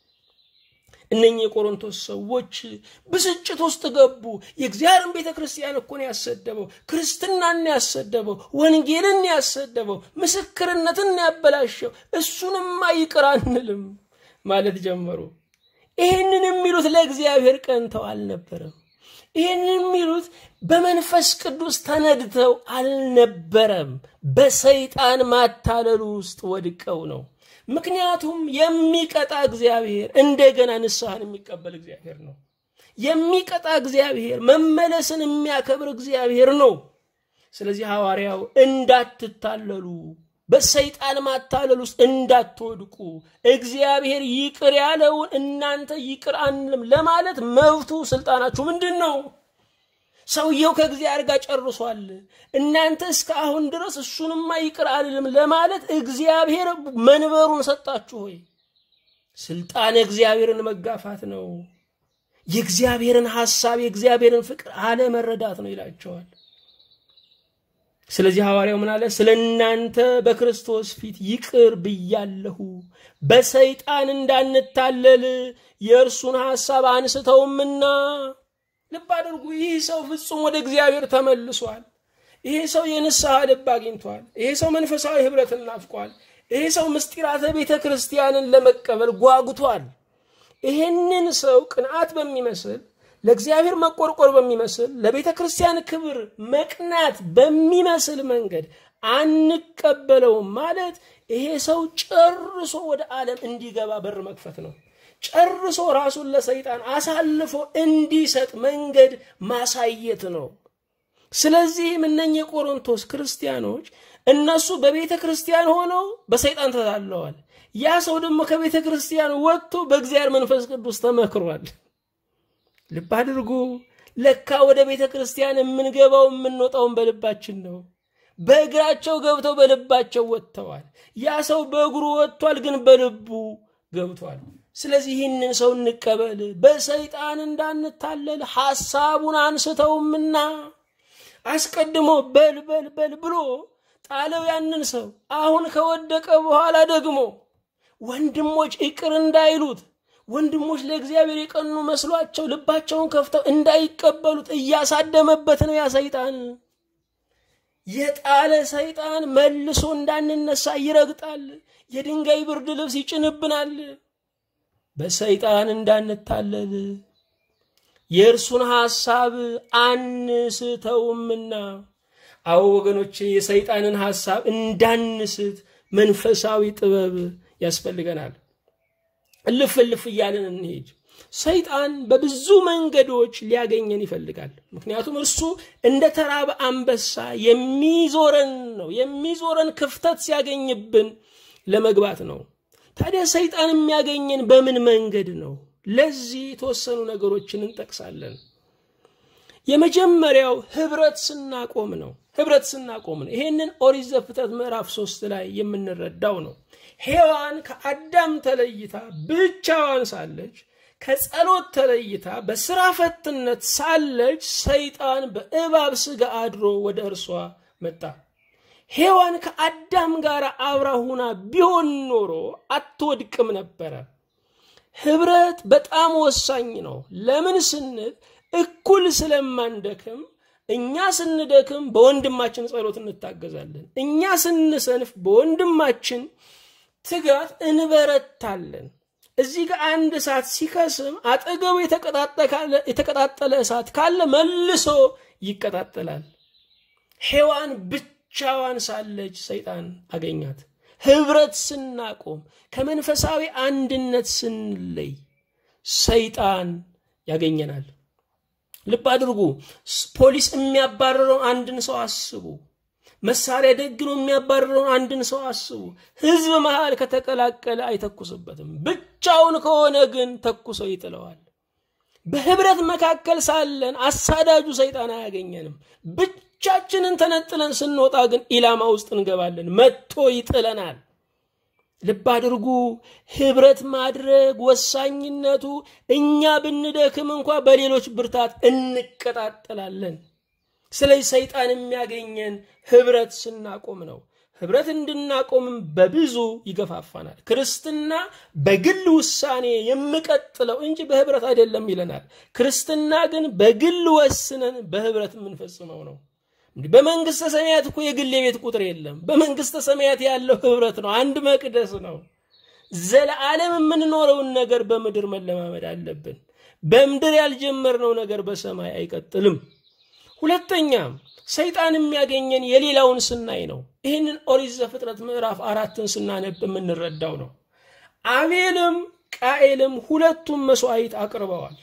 እነኚህ የቆሮንቶስ ሰዎች ብስጭት ውስጥ ገቡ። የእግዚአብሔርን ቤተ ክርስቲያን እኮ ነው ያሰደበው፣ ክርስትናን ያሰደበው፣ ወንጌልን ያሰደበው፣ ምስክርነትን ያበላሸው፣ እሱንማ ይቅር አንልም ማለት ጀመሩ። ይህንን የሚሉት ለእግዚአብሔር ቀንተው አልነበረም። ይህንን የሚሉት በመንፈስ ቅዱስ ተነድተው አልነበረም። በሰይጣን ማታለሉ ውስጥ ወድቀው ነው። ምክንያቱም የሚቀጣ እግዚአብሔር እንደገና ንስሐን የሚቀበል እግዚአብሔር ነው። የሚቀጣ እግዚአብሔር መመለስን የሚያከብር እግዚአብሔር ነው። ስለዚህ ሐዋርያው እንዳትታለሉ በሰይጣን ማታለል ውስጥ እንዳትወድቁ እግዚአብሔር ይቅር ያለውን እናንተ ይቅር አንልም ለማለት መብቱ ስልጣናችሁ ምንድን ነው? ሰውየው ከእግዚአብሔር ጋር ጨርሷል። እናንተ እስከ አሁን ድረስ እሱንማ ይቅር አልልም ለማለት እግዚአብሔር መንበሩን ሰጣችሁ ሆይ ስልጣን እግዚአብሔርን መጋፋት ነው። የእግዚአብሔርን ሐሳብ የእግዚአብሔርን ፍቅር አለመረዳት ነው ይላቸዋል። ስለዚህ ሐዋርያው ምን አለ? ስለ እናንተ በክርስቶስ ፊት ይቅር ብያለሁ፣ በሰይጣን እንዳንታለል የእርሱን ሐሳብ አንስተውምና። ልብ አድርጉ። ይህ ሰው ፍጹም ወደ እግዚአብሔር ተመልሷል። ይሄ ሰው የንስሐ ልብ አግኝቷል። ይሄ ሰው መንፈሳዊ ኅብረትን ናፍቋል። ይሄ ሰው ምስጢራተ ቤተ ክርስቲያንን ለመቀበል ጓጉቷል። ይሄንን ሰው ቅንዓት በሚመስል ለእግዚአብሔር መቆርቆር በሚመስል ለቤተ ክርስቲያን ክብር መቅናት በሚመስል መንገድ አንቀበለውም ማለት ይሄ ሰው ጨርሶ ወደ ዓለም እንዲገባ በር መክፈት ነው። ጨርሶ ራሱን ለሰይጣን አሳልፎ እንዲሰጥ መንገድ ማሳየት ነው። ስለዚህም እነኚህ የቆሮንቶስ ክርስቲያኖች እነሱ በቤተ ክርስቲያን ሆነው በሰይጣን ተታለዋል። ያ ሰው ደግሞ ከቤተ ክርስቲያን ወጥቶ በእግዚአብሔር መንፈስ ቅዱስ ተመክሯል። ልብ አድርጉ። ለካ ወደ ቤተ ክርስቲያን የምንገባው የምንወጣውን በልባችን ነው። በእግራቸው ገብተው በልባቸው ወጥተዋል። ያ ሰው በእግሩ ወጥቷል፣ ግን በልቡ ገብቷል። ስለዚህ ይህንን ሰው እንቀበል፣ በሰይጣን እንዳንታለል ሐሳቡን አንስተውምና አስቀድሞ በል በል በል ብሎ ጣለው ያንን ሰው። አሁን ከወደቀ በኋላ ደግሞ ወንድሞች ይቅር እንዳይሉት ወንድሞች ለእግዚአብሔር የቀኑ መስሏቸው ልባቸውን ከፍተው እንዳይቀበሉት እያሳደመበት ነው ያ ሰይጣን። የጣለ ሰይጣን መልሶ እንዳንነሳ ይረግጣል። የድንጋይ ብርድ ልብስ ይጭንብናል። በሰይጣን እንዳንታለል የእርሱን ሐሳብ አንስተውምና። አዎ ወገኖቼ፣ የሰይጣንን ሐሳብ እንዳንስት መንፈሳዊ ጥበብ ያስፈልገናል። እልፍ እልፍ እያለን እንሄድ። ሰይጣን በብዙ መንገዶች ሊያገኘን ይፈልጋል። ምክንያቱም እርሱ እንደ ተራበ አንበሳ የሚዞረን ነው። የሚዞረን ክፍተት ሲያገኝብን ለመግባት ነው። ታዲያ ሰይጣን የሚያገኘን በምን መንገድ ነው? ለዚህ የተወሰኑ ነገሮችን እንጠቅሳለን። የመጀመሪያው ህብረት ስናቆም ነው። ህብረት ስናቆም ነው። ይሄንን ኦሪት ዘፍጥረት ምዕራፍ ሶስት ላይ የምንረዳው ነው። ሔዋን ከአዳም ተለይታ ብቻዋን ሳለች ከጸሎት ተለይታ በስራ ፈትነት ሳለች ሰይጣን በእባብ ስጋ አድሮ ወደ እርሷ መጣ። ሔዋን ከአዳም ጋር አብራ ሁና ቢሆን ኖሮ አትወድቅም ነበረ። ህብረት በጣም ወሳኝ ነው። ለምን ስንል እኩል ስለማንደክም እኛ ስንደክም በወንድማችን ጸሎት እንታገዛለን። እኛ ስንሰንፍ በወንድማችን ትጋት እንበረታለን። እዚህ ጋር አንድ እሳት ሲከስም አጠገቡ የተቀጣጠለ እሳት ካለ መልሶ ይቀጣጠላል። ሔዋን ብቻዋን ሳለች ሰይጣን አገኛት። ህብረት ስናቆም ከመንፈሳዊ አንድነት ስንለይ ሰይጣን ያገኘናል። ልብ አድርጉ። ፖሊስ የሚያባረረውን አንድን ሰው አስቡ። መሳሪያ ደግኖ የሚያባረረውን አንድን ሰው አስቡ። ህዝብ መሃል ከተቀላቀለ አይተኩስበትም። ብቻውን ከሆነ ግን ተኩሰው ይጥለዋል። በህብረት መካከል ሳለን አሳዳጁ ሰይጣን አያገኘንም። ብቻችንን ተነጥለን ስንወጣ ግን ኢላማ ውስጥ እንገባለን፣ መጥቶ ይጥለናል። ልብ አድርጉ። ህብረት ማድረግ ወሳኝነቱ እኛ ብንደክም እንኳ በሌሎች ብርታት እንቀጣጠላለን። ስለዚህ ሰይጣን የሚያገኘን ህብረት ስናቆም ነው። ህብረት እንድናቆምም በብዙ ይገፋፋናል። ክርስትና በግል ውሳኔ የምቀጥለው እንጂ በህብረት አይደለም ይለናል። ክርስትና ግን በግል ወስነን በህብረት የምንፈጽመው ነው። በመንግስተ ሰማያት እኮ የግል የቤት ቁጥር የለም። በመንግስተ ሰማያት ያለው ህብረት ነው። አንድ መቅደስ ነው። ዘለዓለም የምንኖረውን ነገር በምድር መለማመድ አለብን። በምድር ያልጀመርነው ነገር በሰማይ አይቀጥልም። ሁለተኛም ሰይጣን የሚያገኘን የሌላውን ስናይ ነው። ይህንን ኦሪት ዘፍጥረት ምዕራፍ አራትን ስናነብ የምንረዳው ነው። አቤልም ቃኤልም ሁለቱም መስዋዕት አቅርበዋል።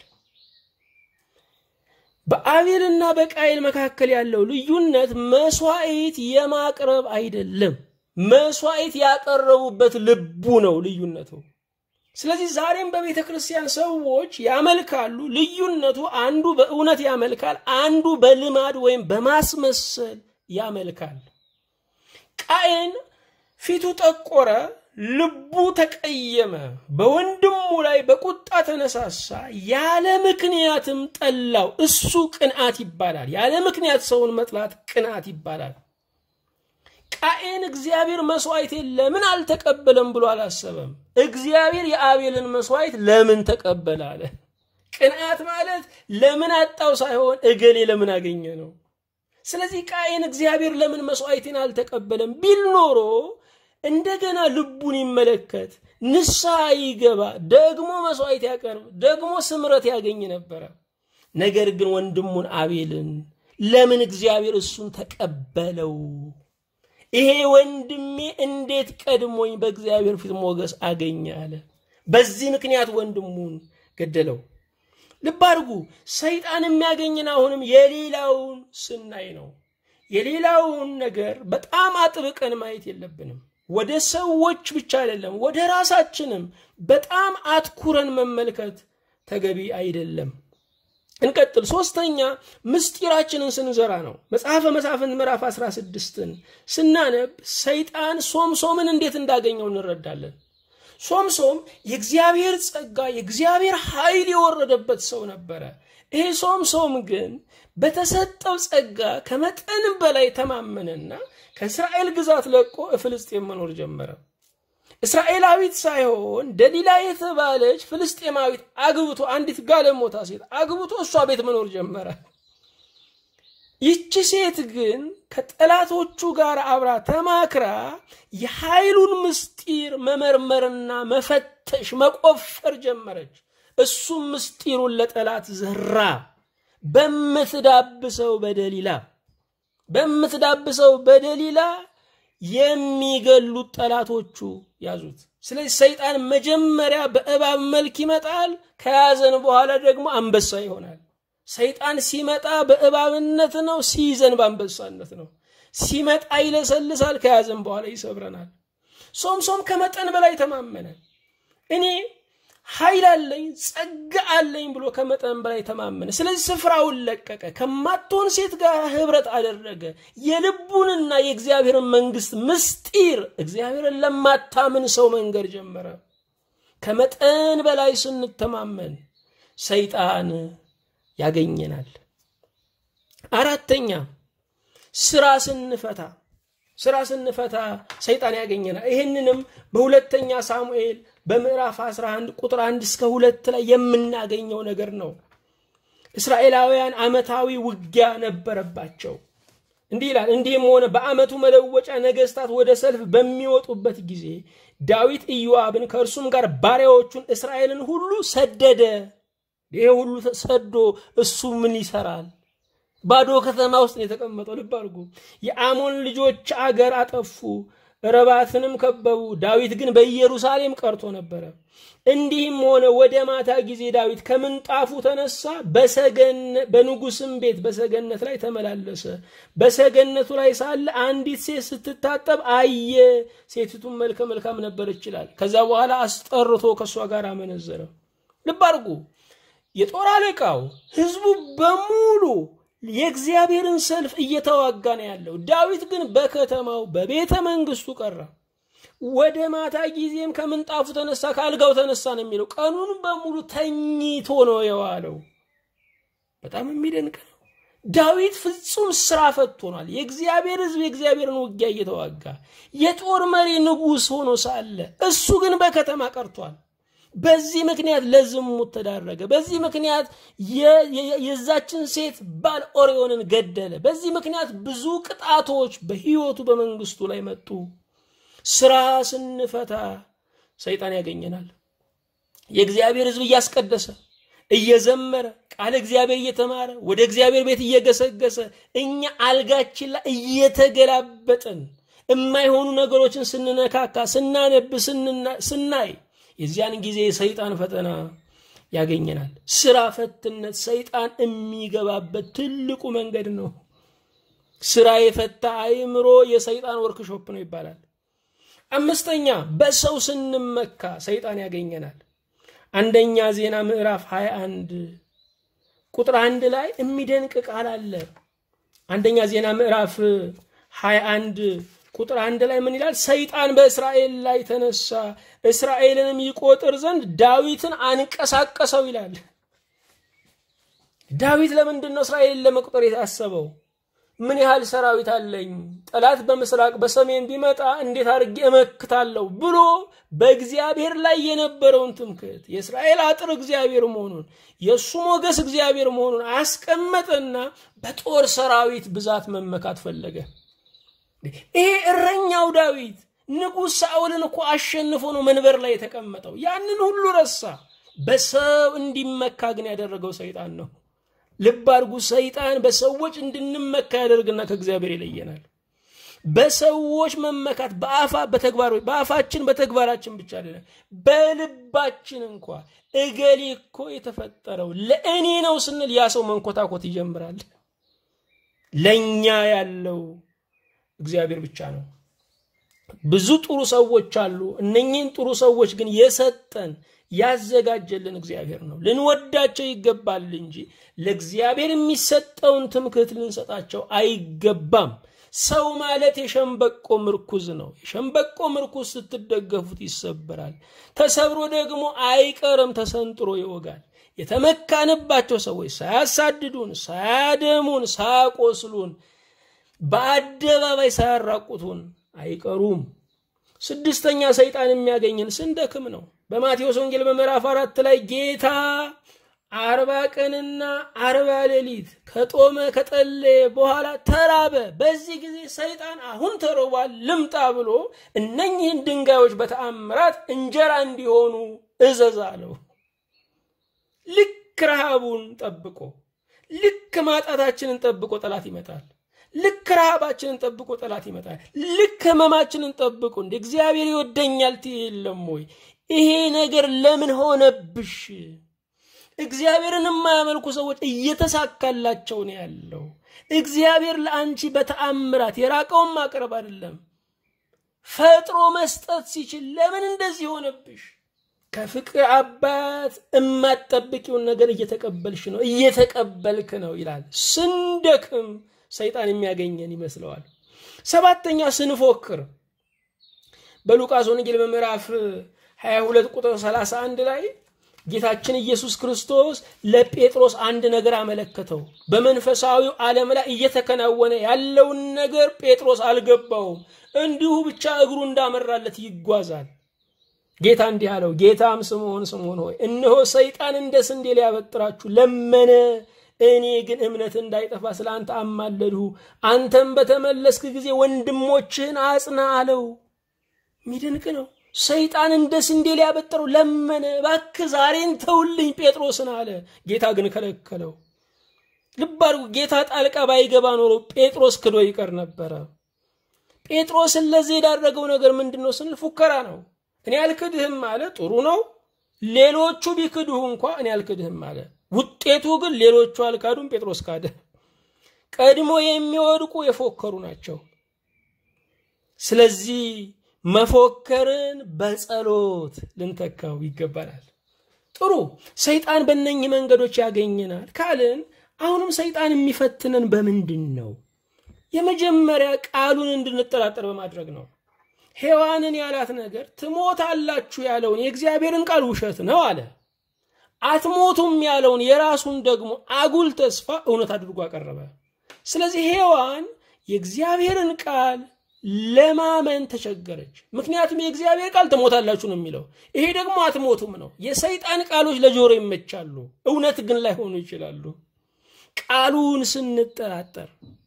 በአቤልና በቃኤል መካከል ያለው ልዩነት መስዋዕት የማቅረብ አይደለም። መስዋዕት ያቀረቡበት ልቡ ነው ልዩነቱ። ስለዚህ ዛሬም በቤተ ክርስቲያን ሰዎች ያመልካሉ። ልዩነቱ አንዱ በእውነት ያመልካል፣ አንዱ በልማድ ወይም በማስመሰል ያመልካል። ቃየን ፊቱ ጠቆረ፣ ልቡ ተቀየመ፣ በወንድሙ ላይ በቁጣ ተነሳሳ፣ ያለ ምክንያትም ጠላው። እሱ ቅንዓት ይባላል። ያለ ምክንያት ሰውን መጥላት ቅንዓት ይባላል። ቃኤን እግዚአብሔር መስዋዕቴን ለምን አልተቀበለም ብሎ አላሰበም። እግዚአብሔር የአቤልን መስዋዕት ለምን ተቀበለ አለ። ቅንዓት ማለት ለምን አጣው ሳይሆን እገሌ ለምን አገኘ ነው። ስለዚህ ቃኤን እግዚአብሔር ለምን መስዋዕቴን አልተቀበለም ቢል ኖሮ እንደገና ልቡን ይመለከት፣ ንስሐ ይገባ፣ ደግሞ መስዋዕት ያቀርብ፣ ደግሞ ስምረት ያገኝ ነበረ። ነገር ግን ወንድሙን አቤልን ለምን እግዚአብሔር እሱን ተቀበለው? ይሄ ወንድሜ እንዴት ቀድሞኝ በእግዚአብሔር ፊት ሞገስ አገኘ አለ። በዚህ ምክንያት ወንድሙን ገደለው። ልብ አድርጉ። ሰይጣን የሚያገኝን አሁንም የሌላውን ስናይ ነው። የሌላውን ነገር በጣም አጥብቀን ማየት የለብንም። ወደ ሰዎች ብቻ አይደለም፣ ወደ ራሳችንም በጣም አትኩረን መመልከት ተገቢ አይደለም። እንቀጥል። ሶስተኛ ምስጢራችንን ስንዘራ ነው። መጽሐፈ መሳፍንት ምዕራፍ 16ን ስናነብ ሰይጣን ሶምሶምን እንዴት እንዳገኘው እንረዳለን። ሶምሶም የእግዚአብሔር ጸጋ የእግዚአብሔር ኃይል የወረደበት ሰው ነበረ። ይሄ ሶምሶም ግን በተሰጠው ጸጋ ከመጠን በላይ ተማመነና ከእስራኤል ግዛት ለቆ ፍልስጤም መኖር ጀመረ። እስራኤላዊት ሳይሆን ደሊላ የተባለች ፍልስጤማዊት አግብቶ አንዲት ጋለሞታ ሴት አግብቶ እሷ ቤት መኖር ጀመረ። ይቺ ሴት ግን ከጠላቶቹ ጋር አብራ ተማክራ የኃይሉን ምስጢር መመርመርና መፈተሽ መቆፈር ጀመረች። እሱም ምስጢሩን ለጠላት ዘራ። በምትዳብሰው በደሊላ በምትዳብሰው በደሊላ የሚገሉት ጠላቶቹ ያዙት። ስለዚህ ሰይጣን መጀመሪያ በእባብ መልክ ይመጣል፣ ከያዘን በኋላ ደግሞ አንበሳ ይሆናል። ሰይጣን ሲመጣ በእባብነት ነው፣ ሲይዘን በአንበሳነት ነው። ሲመጣ ይለሰልሳል፣ ከያዘን በኋላ ይሰብረናል። ሶምሶም ከመጠን በላይ ተማመነ። እኔ ኃይል አለኝ ጸጋ አለኝ ብሎ ከመጠን በላይ ተማመነ። ስለዚህ ስፍራውን ለቀቀ። ከማትሆን ሴት ጋር ህብረት አደረገ። የልቡንና የእግዚአብሔርን መንግስት ምስጢር እግዚአብሔርን ለማታምን ሰው መንገድ ጀመረ። ከመጠን በላይ ስንተማመን ሰይጣን ያገኘናል። አራተኛ ስራ ስንፈታ ስራ ስንፈታ ሰይጣን ያገኘናል። ይህንንም በሁለተኛ ሳሙኤል በምዕራፍ 11 ቁጥር 1 እስከ ሁለት ላይ የምናገኘው ነገር ነው። እስራኤላውያን ዓመታዊ ውጊያ ነበረባቸው። እንዲህ ይላል። እንዲህም ሆነ በዓመቱ መለወጫ ነገስታት ወደ ሰልፍ በሚወጡበት ጊዜ ዳዊት ኢዮአብን ከእርሱም ጋር ባሪያዎቹን እስራኤልን ሁሉ ሰደደ። ይሄ ሁሉ ሰዶ እሱ ምን ይሰራል? ባዶ ከተማ ውስጥ ነው የተቀመጠው። ልብ አድርጉ። የአሞን ልጆች አገር አጠፉ፣ ረባትንም ከበቡ። ዳዊት ግን በኢየሩሳሌም ቀርቶ ነበረ። እንዲህም ሆነ ወደ ማታ ጊዜ ዳዊት ከምንጣፉ ተነሳ፣ በንጉስም ቤት በሰገነት ላይ ተመላለሰ። በሰገነቱ ላይ ሳለ አንዲት ሴት ስትታጠብ አየ። ሴቲቱም መልከ መልካም ነበር ይችላል። ከዛ በኋላ አስጠርቶ ከእሷ ጋር አመነዘረ። ልብ አድርጉ። የጦር አለቃው ህዝቡ በሙሉ የእግዚአብሔርን ሰልፍ እየተዋጋ ነው ያለው። ዳዊት ግን በከተማው በቤተ መንግስቱ ቀረ። ወደ ማታ ጊዜም ከምንጣፉ ተነሳ፣ ከአልጋው ተነሳ ነው የሚለው። ቀኑን በሙሉ ተኝቶ ነው የዋለው። በጣም የሚደንቅ ነው። ዳዊት ፍጹም ስራ ፈት ሆኗል። የእግዚአብሔር ህዝብ የእግዚአብሔርን ውጊያ እየተዋጋ የጦር መሪ ንጉሥ ሆኖ ሳለ እሱ ግን በከተማ ቀርቷል። በዚህ ምክንያት ለዝሙት ተዳረገ። በዚህ ምክንያት የዛችን ሴት ባል ኦሪዮንን ገደለ። በዚህ ምክንያት ብዙ ቅጣቶች በህይወቱ በመንግስቱ ላይ መጡ። ስራ ስንፈታ ሰይጣን ያገኘናል። የእግዚአብሔር ህዝብ እያስቀደሰ እየዘመረ ቃል እግዚአብሔር እየተማረ ወደ እግዚአብሔር ቤት እየገሰገሰ እኛ አልጋችን ላይ እየተገላበጥን የማይሆኑ ነገሮችን ስንነካካ፣ ስናነብ፣ ስናይ የዚያን ጊዜ የሰይጣን ፈተና ያገኘናል። ስራ ፈትነት ሰይጣን የሚገባበት ትልቁ መንገድ ነው። ስራ የፈታ አእምሮ የሰይጣን ወርክሾፕ ነው ይባላል። አምስተኛ በሰው ስንመካ ሰይጣን ያገኘናል። አንደኛ ዜና ምዕራፍ 21 ቁጥር አንድ ላይ የሚደንቅ ቃል አለ። አንደኛ ዜና ምዕራፍ 21 ቁጥር አንድ ላይ ምን ይላል? ሰይጣን በእስራኤል ላይ ተነሳ፣ እስራኤልንም ይቆጥር ዘንድ ዳዊትን አንቀሳቀሰው ይላል። ዳዊት ለምንድን ነው እስራኤልን ለመቁጠር የታሰበው? ምን ያህል ሰራዊት አለኝ፣ ጠላት በምስራቅ በሰሜን ቢመጣ እንዴት አድርጌ እመክታለሁ ብሎ በእግዚአብሔር ላይ የነበረውን ትምክህት የእስራኤል አጥር እግዚአብሔር መሆኑን የእሱ ሞገስ እግዚአብሔር መሆኑን አስቀመጠና በጦር ሰራዊት ብዛት መመካት ፈለገ። ይሄ እረኛው ዳዊት ንጉሥ ሳኦልን እኮ አሸንፎ ነው መንበር ላይ የተቀመጠው። ያንን ሁሉ ረሳ። በሰው እንዲመካ ግን ያደረገው ሰይጣን ነው። ልብ አድርጉ። ሰይጣን በሰዎች እንድንመካ ያደርግና ከእግዚአብሔር ይለየናል። በሰዎች መመካት በአፋ በተግባር በአፋችን በተግባራችን ብቻ አይደለም፣ በልባችን እንኳ እገሌ እኮ የተፈጠረው ለእኔ ነው ስንል ያ ሰው መንኮታኮት ይጀምራል። ለእኛ ያለው እግዚአብሔር ብቻ ነው። ብዙ ጥሩ ሰዎች አሉ። እነኚህን ጥሩ ሰዎች ግን የሰጠን ያዘጋጀልን እግዚአብሔር ነው። ልንወዳቸው ይገባል እንጂ ለእግዚአብሔር የሚሰጠውን ትምክህት ልንሰጣቸው አይገባም። ሰው ማለት የሸንበቆ ምርኩዝ ነው። የሸንበቆ ምርኩዝ ስትደገፉት ይሰበራል፣ ተሰብሮ ደግሞ አይቀርም ተሰንጥሮ ይወጋል። የተመካንባቸው ሰዎች ሳያሳድዱን፣ ሳያደሙን፣ ሳያቆስሉን፣ በአደባባይ ሳያራቁቱን አይቀሩም። ስድስተኛ ሰይጣን የሚያገኝን ስንደክም ነው። በማቴዎስ ወንጌል በምዕራፍ አራት ላይ ጌታ አርባ ቀንና አርባ ሌሊት ከጦመ ከጠለየ በኋላ ተራበ። በዚህ ጊዜ ሰይጣን አሁን ተርቧል ልምጣ ብሎ እነኚህን ድንጋዮች በተአምራት እንጀራ እንዲሆኑ እዘዝ አለው። ልክ ረሃቡን ጠብቆ ልክ ማጣታችንን ጠብቆ ጠላት ይመጣል። ልክ ረሃባችንን ጠብቆ ጠላት ይመጣል። ልክ ህመማችንን ጠብቆ እንደ እግዚአብሔር ይወደኛል ትይ የለም ወይ? ይሄ ነገር ለምን ሆነብሽ? እግዚአብሔርን የማያመልኩ ሰዎች እየተሳካላቸው ነው ያለው። እግዚአብሔር ለአንቺ በተአምራት የራቀውን ማቅረብ አይደለም ፈጥሮ መስጠት ሲችል ለምን እንደዚህ ሆነብሽ? ከፍቅር አባት የማትጠብቂውን ነገር እየተቀበልሽ ነው እየተቀበልክ ነው ይላል። ስንደክም ሰይጣን የሚያገኘን ይመስለዋል። ሰባተኛ ስንፎክር በሉቃስ ወንጌል በምዕራፍ 22 ቁጥር 31 ላይ ጌታችን ኢየሱስ ክርስቶስ ለጴጥሮስ አንድ ነገር አመለከተው። በመንፈሳዊው ዓለም ላይ እየተከናወነ ያለውን ነገር ጴጥሮስ አልገባውም። እንዲሁ ብቻ እግሩ እንዳመራለት ይጓዛል። ጌታ እንዲህ አለው፣ ጌታም ስምዖን ስምዖን ሆይ እነሆ ሰይጣን እንደ ስንዴ ሊያበጥራችሁ ለመነ እኔ ግን እምነት እንዳይጠፋ ስለ አንተ አማለድሁ። አንተም በተመለስክ ጊዜ ወንድሞችህን አጽና አለው። የሚደንቅ ነው። ሰይጣን እንደ ስንዴ ሊያበጥረው ለመነ። እባክህ ዛሬን ተውልኝ ጴጥሮስን አለ። ጌታ ግን ከለከለው። ልብ አድርጉ። ጌታ ጣልቃ ባይገባ ኖሮ ጴጥሮስ ክዶ ይቀር ነበረ። ጴጥሮስን ለዚህ የዳረገው ነገር ምንድን ነው ስንል ፉከራ ነው። እኔ አልክድህም አለ። ጥሩ ነው። ሌሎቹ ቢክድሁ እንኳ እኔ አልክድህም አለ። ውጤቱ ግን ሌሎቹ አልካዱም፣ ጴጥሮስ ካደ። ቀድሞ የሚወድቁ የፎከሩ ናቸው። ስለዚህ መፎከርን በጸሎት ልንተካው ይገባናል። ጥሩ ሰይጣን በእነኝህ መንገዶች ያገኘናል ካልን አሁንም ሰይጣን የሚፈትነን በምንድን ነው? የመጀመሪያ ቃሉን እንድንጠራጠር በማድረግ ነው። ሔዋንን ያላት ነገር ትሞታላችሁ ያለውን የእግዚአብሔርን ቃል ውሸት ነው አለ። አትሞቱም ያለውን የራሱን ደግሞ አጉል ተስፋ እውነት አድርጎ አቀረበ። ስለዚህ ሔዋን የእግዚአብሔርን ቃል ለማመን ተቸገረች። ምክንያቱም የእግዚአብሔር ቃል ትሞታላችሁ ነው የሚለው፣ ይሄ ደግሞ አትሞቱም ነው። የሰይጣን ቃሎች ለጆሮ ይመቻሉ፣ እውነት ግን ላይሆኑ ይችላሉ። ቃሉን ስንጠራጠር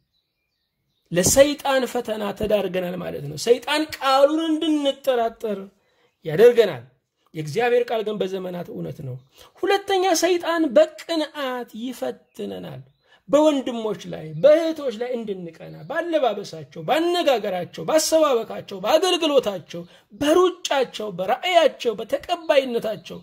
ለሰይጣን ፈተና ተዳርገናል ማለት ነው። ሰይጣን ቃሉን እንድንጠራጠር ያደርገናል። የእግዚአብሔር ቃል ግን በዘመናት እውነት ነው። ሁለተኛ ሰይጣን በቅንዓት ይፈትነናል። በወንድሞች ላይ በእህቶች ላይ እንድንቀና ባለባበሳቸው፣ ባነጋገራቸው፣ ባሰባበካቸው፣ በአገልግሎታቸው፣ በሩጫቸው፣ በራእያቸው፣ በተቀባይነታቸው፣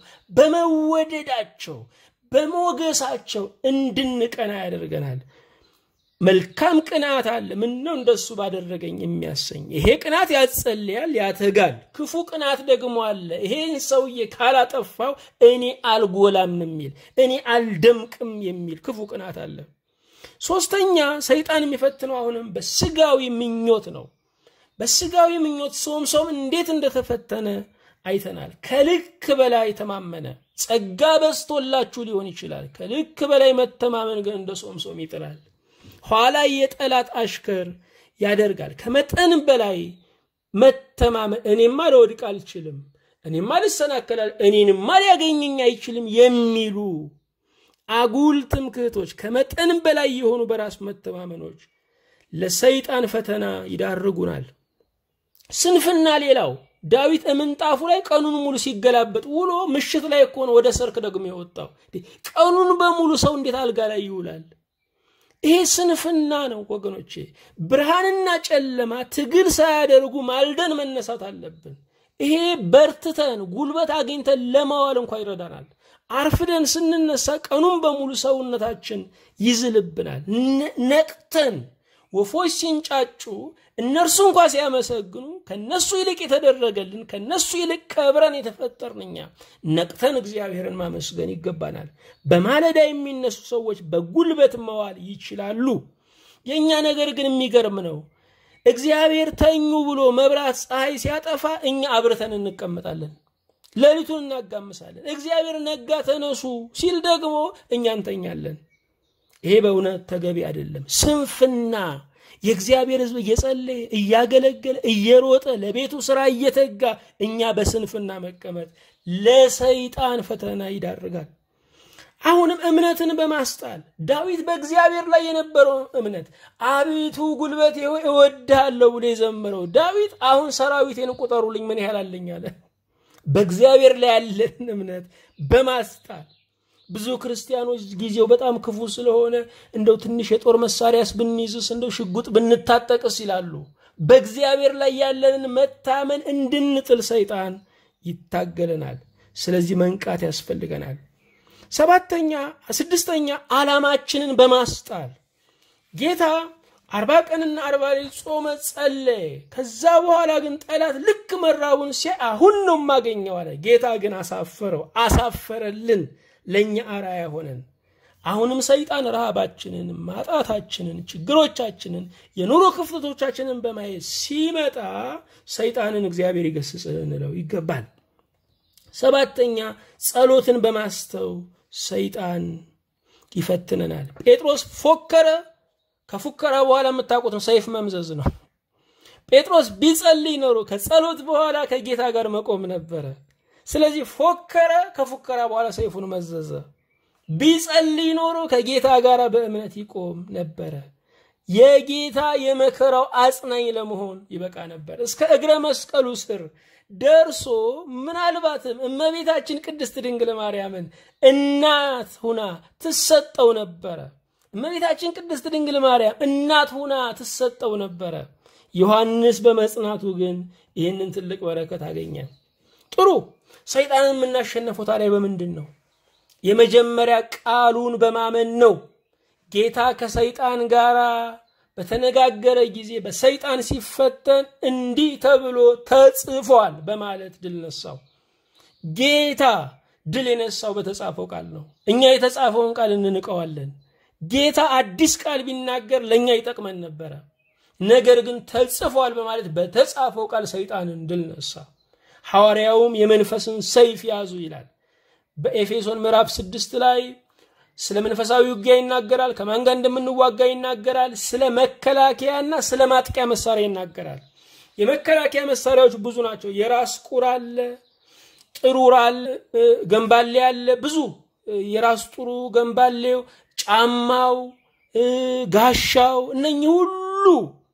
በመወደዳቸው፣ በሞገሳቸው እንድንቀና ያደርገናል። መልካም ቅናት አለ። ምን ነው እንደሱ ባደረገኝ የሚያሰኝ ይሄ ቅናት ያጸልያል፣ ያተጋል። ክፉ ቅናት ደግሞ አለ። ይሄን ሰውዬ ካላጠፋው እኔ አልጎላም የሚል እኔ አልደምቅም የሚል ክፉ ቅናት አለ። ሶስተኛ ሰይጣን የሚፈትነው አሁንም በስጋዊ ምኞት ነው። በስጋዊ ምኞት ሶምሶም እንዴት እንደተፈተነ አይተናል። ከልክ በላይ ተማመነ። ጸጋ በዝቶላችሁ ሊሆን ይችላል። ከልክ በላይ መተማመን ግን እንደ ሶምሶም ይጥላል። ኋላ የጠላት አሽከር ያደርጋል። ከመጠን በላይ መተማመን እኔማ ልወድቅ አልችልም፣ እኔማ ልሰናከላል፣ እኔንማ ሊያገኘኝ አይችልም የሚሉ አጉል ትምክህቶች፣ ከመጠን በላይ የሆኑ በራስ መተማመኖች ለሰይጣን ፈተና ይዳርጉናል። ስንፍና ሌላው ዳዊት ምንጣፉ ላይ ቀኑን ሙሉ ሲገላበጥ ውሎ ምሽት ላይ እኮ ነው ወደ ሰርክ ደግሞ የወጣው። ቀኑን በሙሉ ሰው እንዴት አልጋ ላይ ይውላል? ይሄ ስንፍና ነው ወገኖቼ። ብርሃንና ጨለማ ትግል ሳያደርጉ ማልደን መነሳት አለብን። ይሄ በርትተን ጉልበት አግኝተን ለማዋል እንኳ ይረዳናል። አርፍደን ስንነሳ ቀኑን በሙሉ ሰውነታችን ይዝልብናል። ነቅተን ወፎች ሲንጫጩ እነርሱ እንኳ ሲያመሰግኑ ከነሱ ይልቅ የተደረገልን ከነሱ ይልቅ ከብረን የተፈጠርን እኛ ነቅተን እግዚአብሔርን ማመስገን ይገባናል። በማለዳ የሚነሱ ሰዎች በጉልበት መዋል ይችላሉ። የእኛ ነገር ግን የሚገርም ነው። እግዚአብሔር ተኙ ብሎ መብራት ፀሐይ ሲያጠፋ እኛ አብርተን እንቀመጣለን። ሌሊቱን እናጋምሳለን። እግዚአብሔር ነጋ ተነሱ ሲል ደግሞ እኛ እንተኛለን። ይሄ በእውነት ተገቢ አይደለም። ስንፍና የእግዚአብሔር ሕዝብ እየጸለየ እያገለገለ እየሮጠ ለቤቱ ስራ እየተጋ እኛ በስንፍና መቀመጥ ለሰይጣን ፈተና ይዳርጋል። አሁንም እምነትን በማስጣል ዳዊት በእግዚአብሔር ላይ የነበረው እምነት አቤቱ ጉልበቴ ሆይ እወድሃለሁ ብሎ የዘመረው ዳዊት አሁን ሰራዊቴን ቁጠሩልኝ ምን ያህል አለኝ አለ። በእግዚአብሔር ላይ ያለን እምነት በማስጣል ብዙ ክርስቲያኖች ጊዜው በጣም ክፉ ስለሆነ እንደው ትንሽ የጦር መሳሪያስ ብንይዝስ እንደው ሽጉጥ ብንታጠቅስ ይላሉ። በእግዚአብሔር ላይ ያለንን መታመን እንድንጥል ሰይጣን ይታገለናል። ስለዚህ መንቃት ያስፈልገናል። ሰባተኛ ስድስተኛ ዓላማችንን በማስጣል ጌታ አርባ ቀንና አርባ ሌሊት ጾመ፣ ጸለየ። ከዛ በኋላ ግን ጠላት ልክ መራቡን ሲያይ አሁን ነው የማገኘው አለ። ጌታ ግን አሳፈረው፣ አሳፈረልን ለእኛ አራያ ሆነን። አሁንም ሰይጣን ረሃባችንን፣ ማጣታችንን፣ ችግሮቻችንን፣ የኑሮ ክፍተቶቻችንን በማየት ሲመጣ ሰይጣንን እግዚአብሔር ይገስጽ እንለው ይገባል። ሰባተኛ ጸሎትን በማስተው ሰይጣን ይፈትነናል። ጴጥሮስ ፎከረ። ከፉከራ በኋላ የምታውቁትን ሰይፍ መምዘዝ ነው። ጴጥሮስ ቢጸልይ ኖሮ ከጸሎት በኋላ ከጌታ ጋር መቆም ነበረ። ስለዚህ ፎከረ። ከፉከራ በኋላ ሰይፉን መዘዘ። ቢጸልይ ኖሮ ከጌታ ጋር በእምነት ይቆም ነበረ። የጌታ የመከራው አጽናኝ ለመሆን ይበቃ ነበር። እስከ እግረ መስቀሉ ስር ደርሶ ምናልባትም እመቤታችን ቅድስት ድንግል ማርያምን እናት ሁና ትሰጠው ነበረ። እመቤታችን ቅድስት ድንግል ማርያም እናት ሁና ትሰጠው ነበረ። ዮሐንስ በመጽናቱ ግን ይህንን ትልቅ በረከት አገኘ። ጥሩ ሰይጣንን የምናሸነፈው ታዲያ በምንድን ነው? የመጀመሪያ ቃሉን በማመን ነው። ጌታ ከሰይጣን ጋር በተነጋገረ ጊዜ በሰይጣን ሲፈተን እንዲህ ተብሎ ተጽፏል በማለት ድል ነሳው። ጌታ ድል የነሳው በተጻፈው ቃል ነው። እኛ የተጻፈውን ቃል እንንቀዋለን። ጌታ አዲስ ቃል ቢናገር ለእኛ ይጠቅመን ነበረ። ነገር ግን ተጽፏል በማለት በተጻፈው ቃል ሰይጣንን ድል ነሳ። ሐዋርያውም የመንፈስን ሰይፍ ያዙ ይላል። በኤፌሶን ምዕራፍ ስድስት ላይ ስለ መንፈሳዊ ውጊያ ይናገራል። ከማን ጋር እንደምንዋጋ ይናገራል። ስለ መከላከያና ስለ ማጥቂያ መሳሪያ ይናገራል። የመከላከያ መሳሪያዎች ብዙ ናቸው። የራስ ቁር አለ፣ ጥሩር አለ፣ ገንባሌ አለ። ብዙ የራስ ጥሩ፣ ገንባሌው፣ ጫማው፣ ጋሻው እነኚህ ሁሉ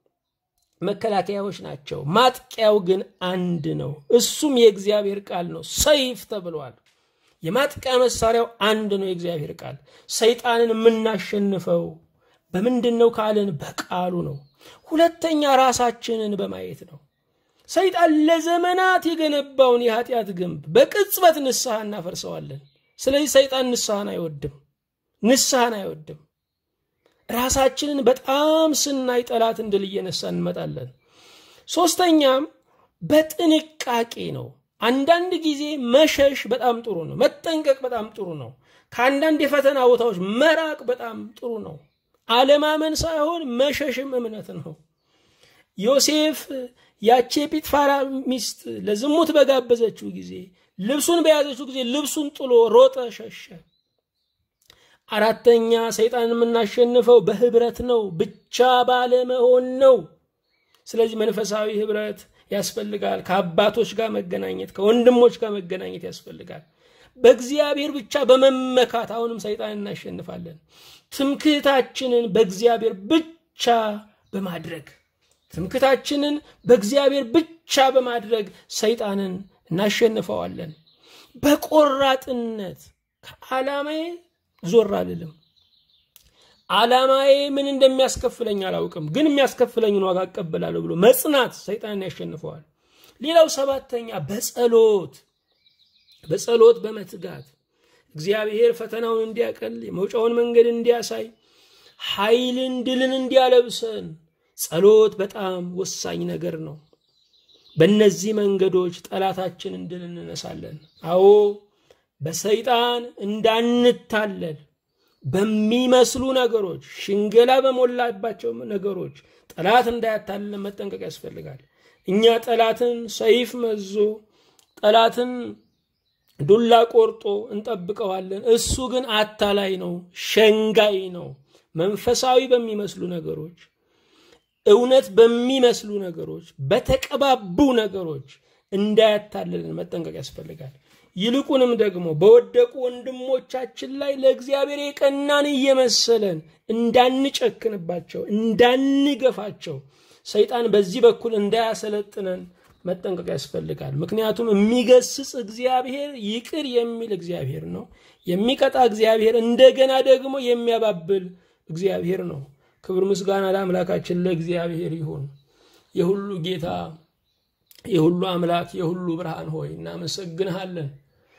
መከላከያዎች ናቸው። ማጥቂያው ግን አንድ ነው። እሱም የእግዚአብሔር ቃል ነው። ሰይፍ ተብሏል። የማጥቂያ መሳሪያው አንድ ነው፣ የእግዚአብሔር ቃል። ሰይጣንን የምናሸንፈው በምንድን ነው ካልን በቃሉ ነው። ሁለተኛ ራሳችንን በማየት ነው። ሰይጣን ለዘመናት የገነባውን የኃጢአት ግንብ በቅጽበት ንስሐ እናፈርሰዋለን። ስለዚህ ሰይጣን ንስሐን አይወድም፣ ንስሐን አይወድም። ራሳችንን በጣም ስናይ ጠላትን ድል እየነሳ እንመጣለን። ሶስተኛም በጥንቃቄ ነው። አንዳንድ ጊዜ መሸሽ በጣም ጥሩ ነው። መጠንቀቅ በጣም ጥሩ ነው። ከአንዳንድ የፈተና ቦታዎች መራቅ በጣም ጥሩ ነው። አለማመን ሳይሆን መሸሽም እምነት ነው። ዮሴፍ ያቺ የጲጥፋራ ሚስት ለዝሙት በጋበዘችው ጊዜ ልብሱን በያዘችው ጊዜ ልብሱን ጥሎ ሮጠ፣ ሸሸ። አራተኛ ሰይጣን የምናሸንፈው በህብረት ነው፣ ብቻ ባለመሆን ነው። ስለዚህ መንፈሳዊ ህብረት ያስፈልጋል። ከአባቶች ጋር መገናኘት፣ ከወንድሞች ጋር መገናኘት ያስፈልጋል። በእግዚአብሔር ብቻ በመመካት አሁንም ሰይጣን እናሸንፋለን። ትምክህታችንን በእግዚአብሔር ብቻ በማድረግ ትምክህታችንን በእግዚአብሔር ብቻ በማድረግ ሰይጣንን እናሸንፈዋለን። በቆራጥነት ከዓላማዬ ዞር አልልም። ዓላማዬ ምን እንደሚያስከፍለኝ አላውቅም፣ ግን የሚያስከፍለኝን ዋጋ እቀበላለሁ ብሎ መጽናት ሰይጣንን ያሸንፈዋል። ሌላው ሰባተኛ በጸሎት በጸሎት በመትጋት እግዚአብሔር ፈተናውን እንዲያቀል የመውጫውን መንገድ እንዲያሳይ ኃይልን ድልን እንዲያለብሰን ጸሎት በጣም ወሳኝ ነገር ነው። በእነዚህ መንገዶች ጠላታችንን ድል እንነሳለን። አዎ በሰይጣን እንዳንታለል በሚመስሉ ነገሮች፣ ሽንገላ በሞላባቸው ነገሮች ጠላት እንዳያታልለን መጠንቀቅ ያስፈልጋል። እኛ ጠላትን ሰይፍ መዞ ጠላትን ዱላ ቆርጦ እንጠብቀዋለን። እሱ ግን አታላይ ነው፣ ሸንጋይ ነው። መንፈሳዊ በሚመስሉ ነገሮች፣ እውነት በሚመስሉ ነገሮች፣ በተቀባቡ ነገሮች እንዳያታልልን መጠንቀቅ ያስፈልጋል። ይልቁንም ደግሞ በወደቁ ወንድሞቻችን ላይ ለእግዚአብሔር የቀናን እየመሰለን እንዳንጨክንባቸው፣ እንዳንገፋቸው ሰይጣን በዚህ በኩል እንዳያሰለጥነን መጠንቀቅ ያስፈልጋል። ምክንያቱም የሚገስጽ እግዚአብሔር ይቅር የሚል እግዚአብሔር ነው። የሚቀጣ እግዚአብሔር እንደገና ደግሞ የሚያባብል እግዚአብሔር ነው። ክብር ምስጋና ለአምላካችን ለእግዚአብሔር ይሁን። የሁሉ ጌታ የሁሉ አምላክ የሁሉ ብርሃን ሆይ እናመሰግንሃለን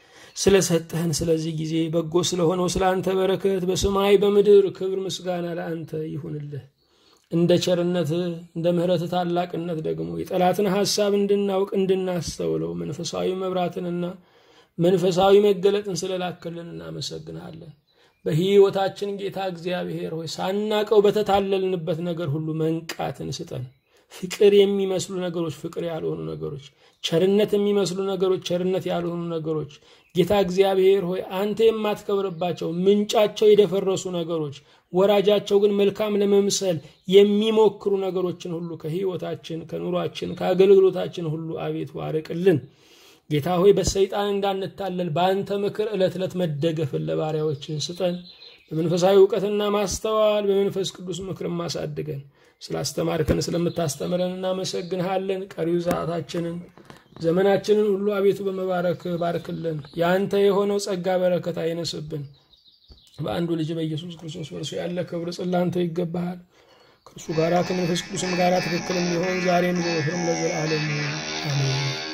ስለሰጠህን ስለዚህ ጊዜ በጎ ስለሆነው ስለ አንተ በረከት በሰማይ በምድር ክብር ምስጋና ለአንተ ይሁንልህ። እንደ ቸርነትህ እንደ ምሕረትህ ታላቅነት ደግሞ የጠላትን ሐሳብ እንድናውቅ እንድናስተውለው መንፈሳዊ መብራትንና መንፈሳዊ መገለጥን ስለላክልን እናመሰግንሃለን። በሕይወታችን ጌታ እግዚአብሔር ሆይ ሳናቀው በተታለልንበት ነገር ሁሉ መንቃትን ስጠን። ፍቅር የሚመስሉ ነገሮች ፍቅር ያልሆኑ ነገሮች፣ ቸርነት የሚመስሉ ነገሮች ቸርነት ያልሆኑ ነገሮች ጌታ እግዚአብሔር ሆይ አንተ የማትከብርባቸው ምንጫቸው የደፈረሱ ነገሮች ወራጃቸው ግን መልካም ለመምሰል የሚሞክሩ ነገሮችን ሁሉ ከሕይወታችን፣ ከኑሯችን፣ ከአገልግሎታችን ሁሉ አቤቱ አርቅልን። ጌታ ሆይ በሰይጣን እንዳንታለል በአንተ ምክር ዕለት ዕለት መደገፍን ለባሪያዎችን ስጠን። በመንፈሳዊ እውቀትና ማስተዋል በመንፈስ ቅዱስ ምክር ማሳድገን። ስላስተማርከን ስለምታስተምረን እናመሰግንሃለን። ቀሪው ሰዓታችንን ዘመናችንን ሁሉ አቤቱ በመባረክ ባርክልን። የአንተ የሆነው ጸጋ በረከት አይነስብን። በአንዱ ልጅ በኢየሱስ ክርስቶስ በእርሱ ያለ ክብር ጽላንተ ይገባሃል። ከእርሱ ጋራ ከመንፈስ ቅዱስም ጋራ ትክክል የሚሆን ዛሬም ዘወትርም ለዘላለሙ አሜን።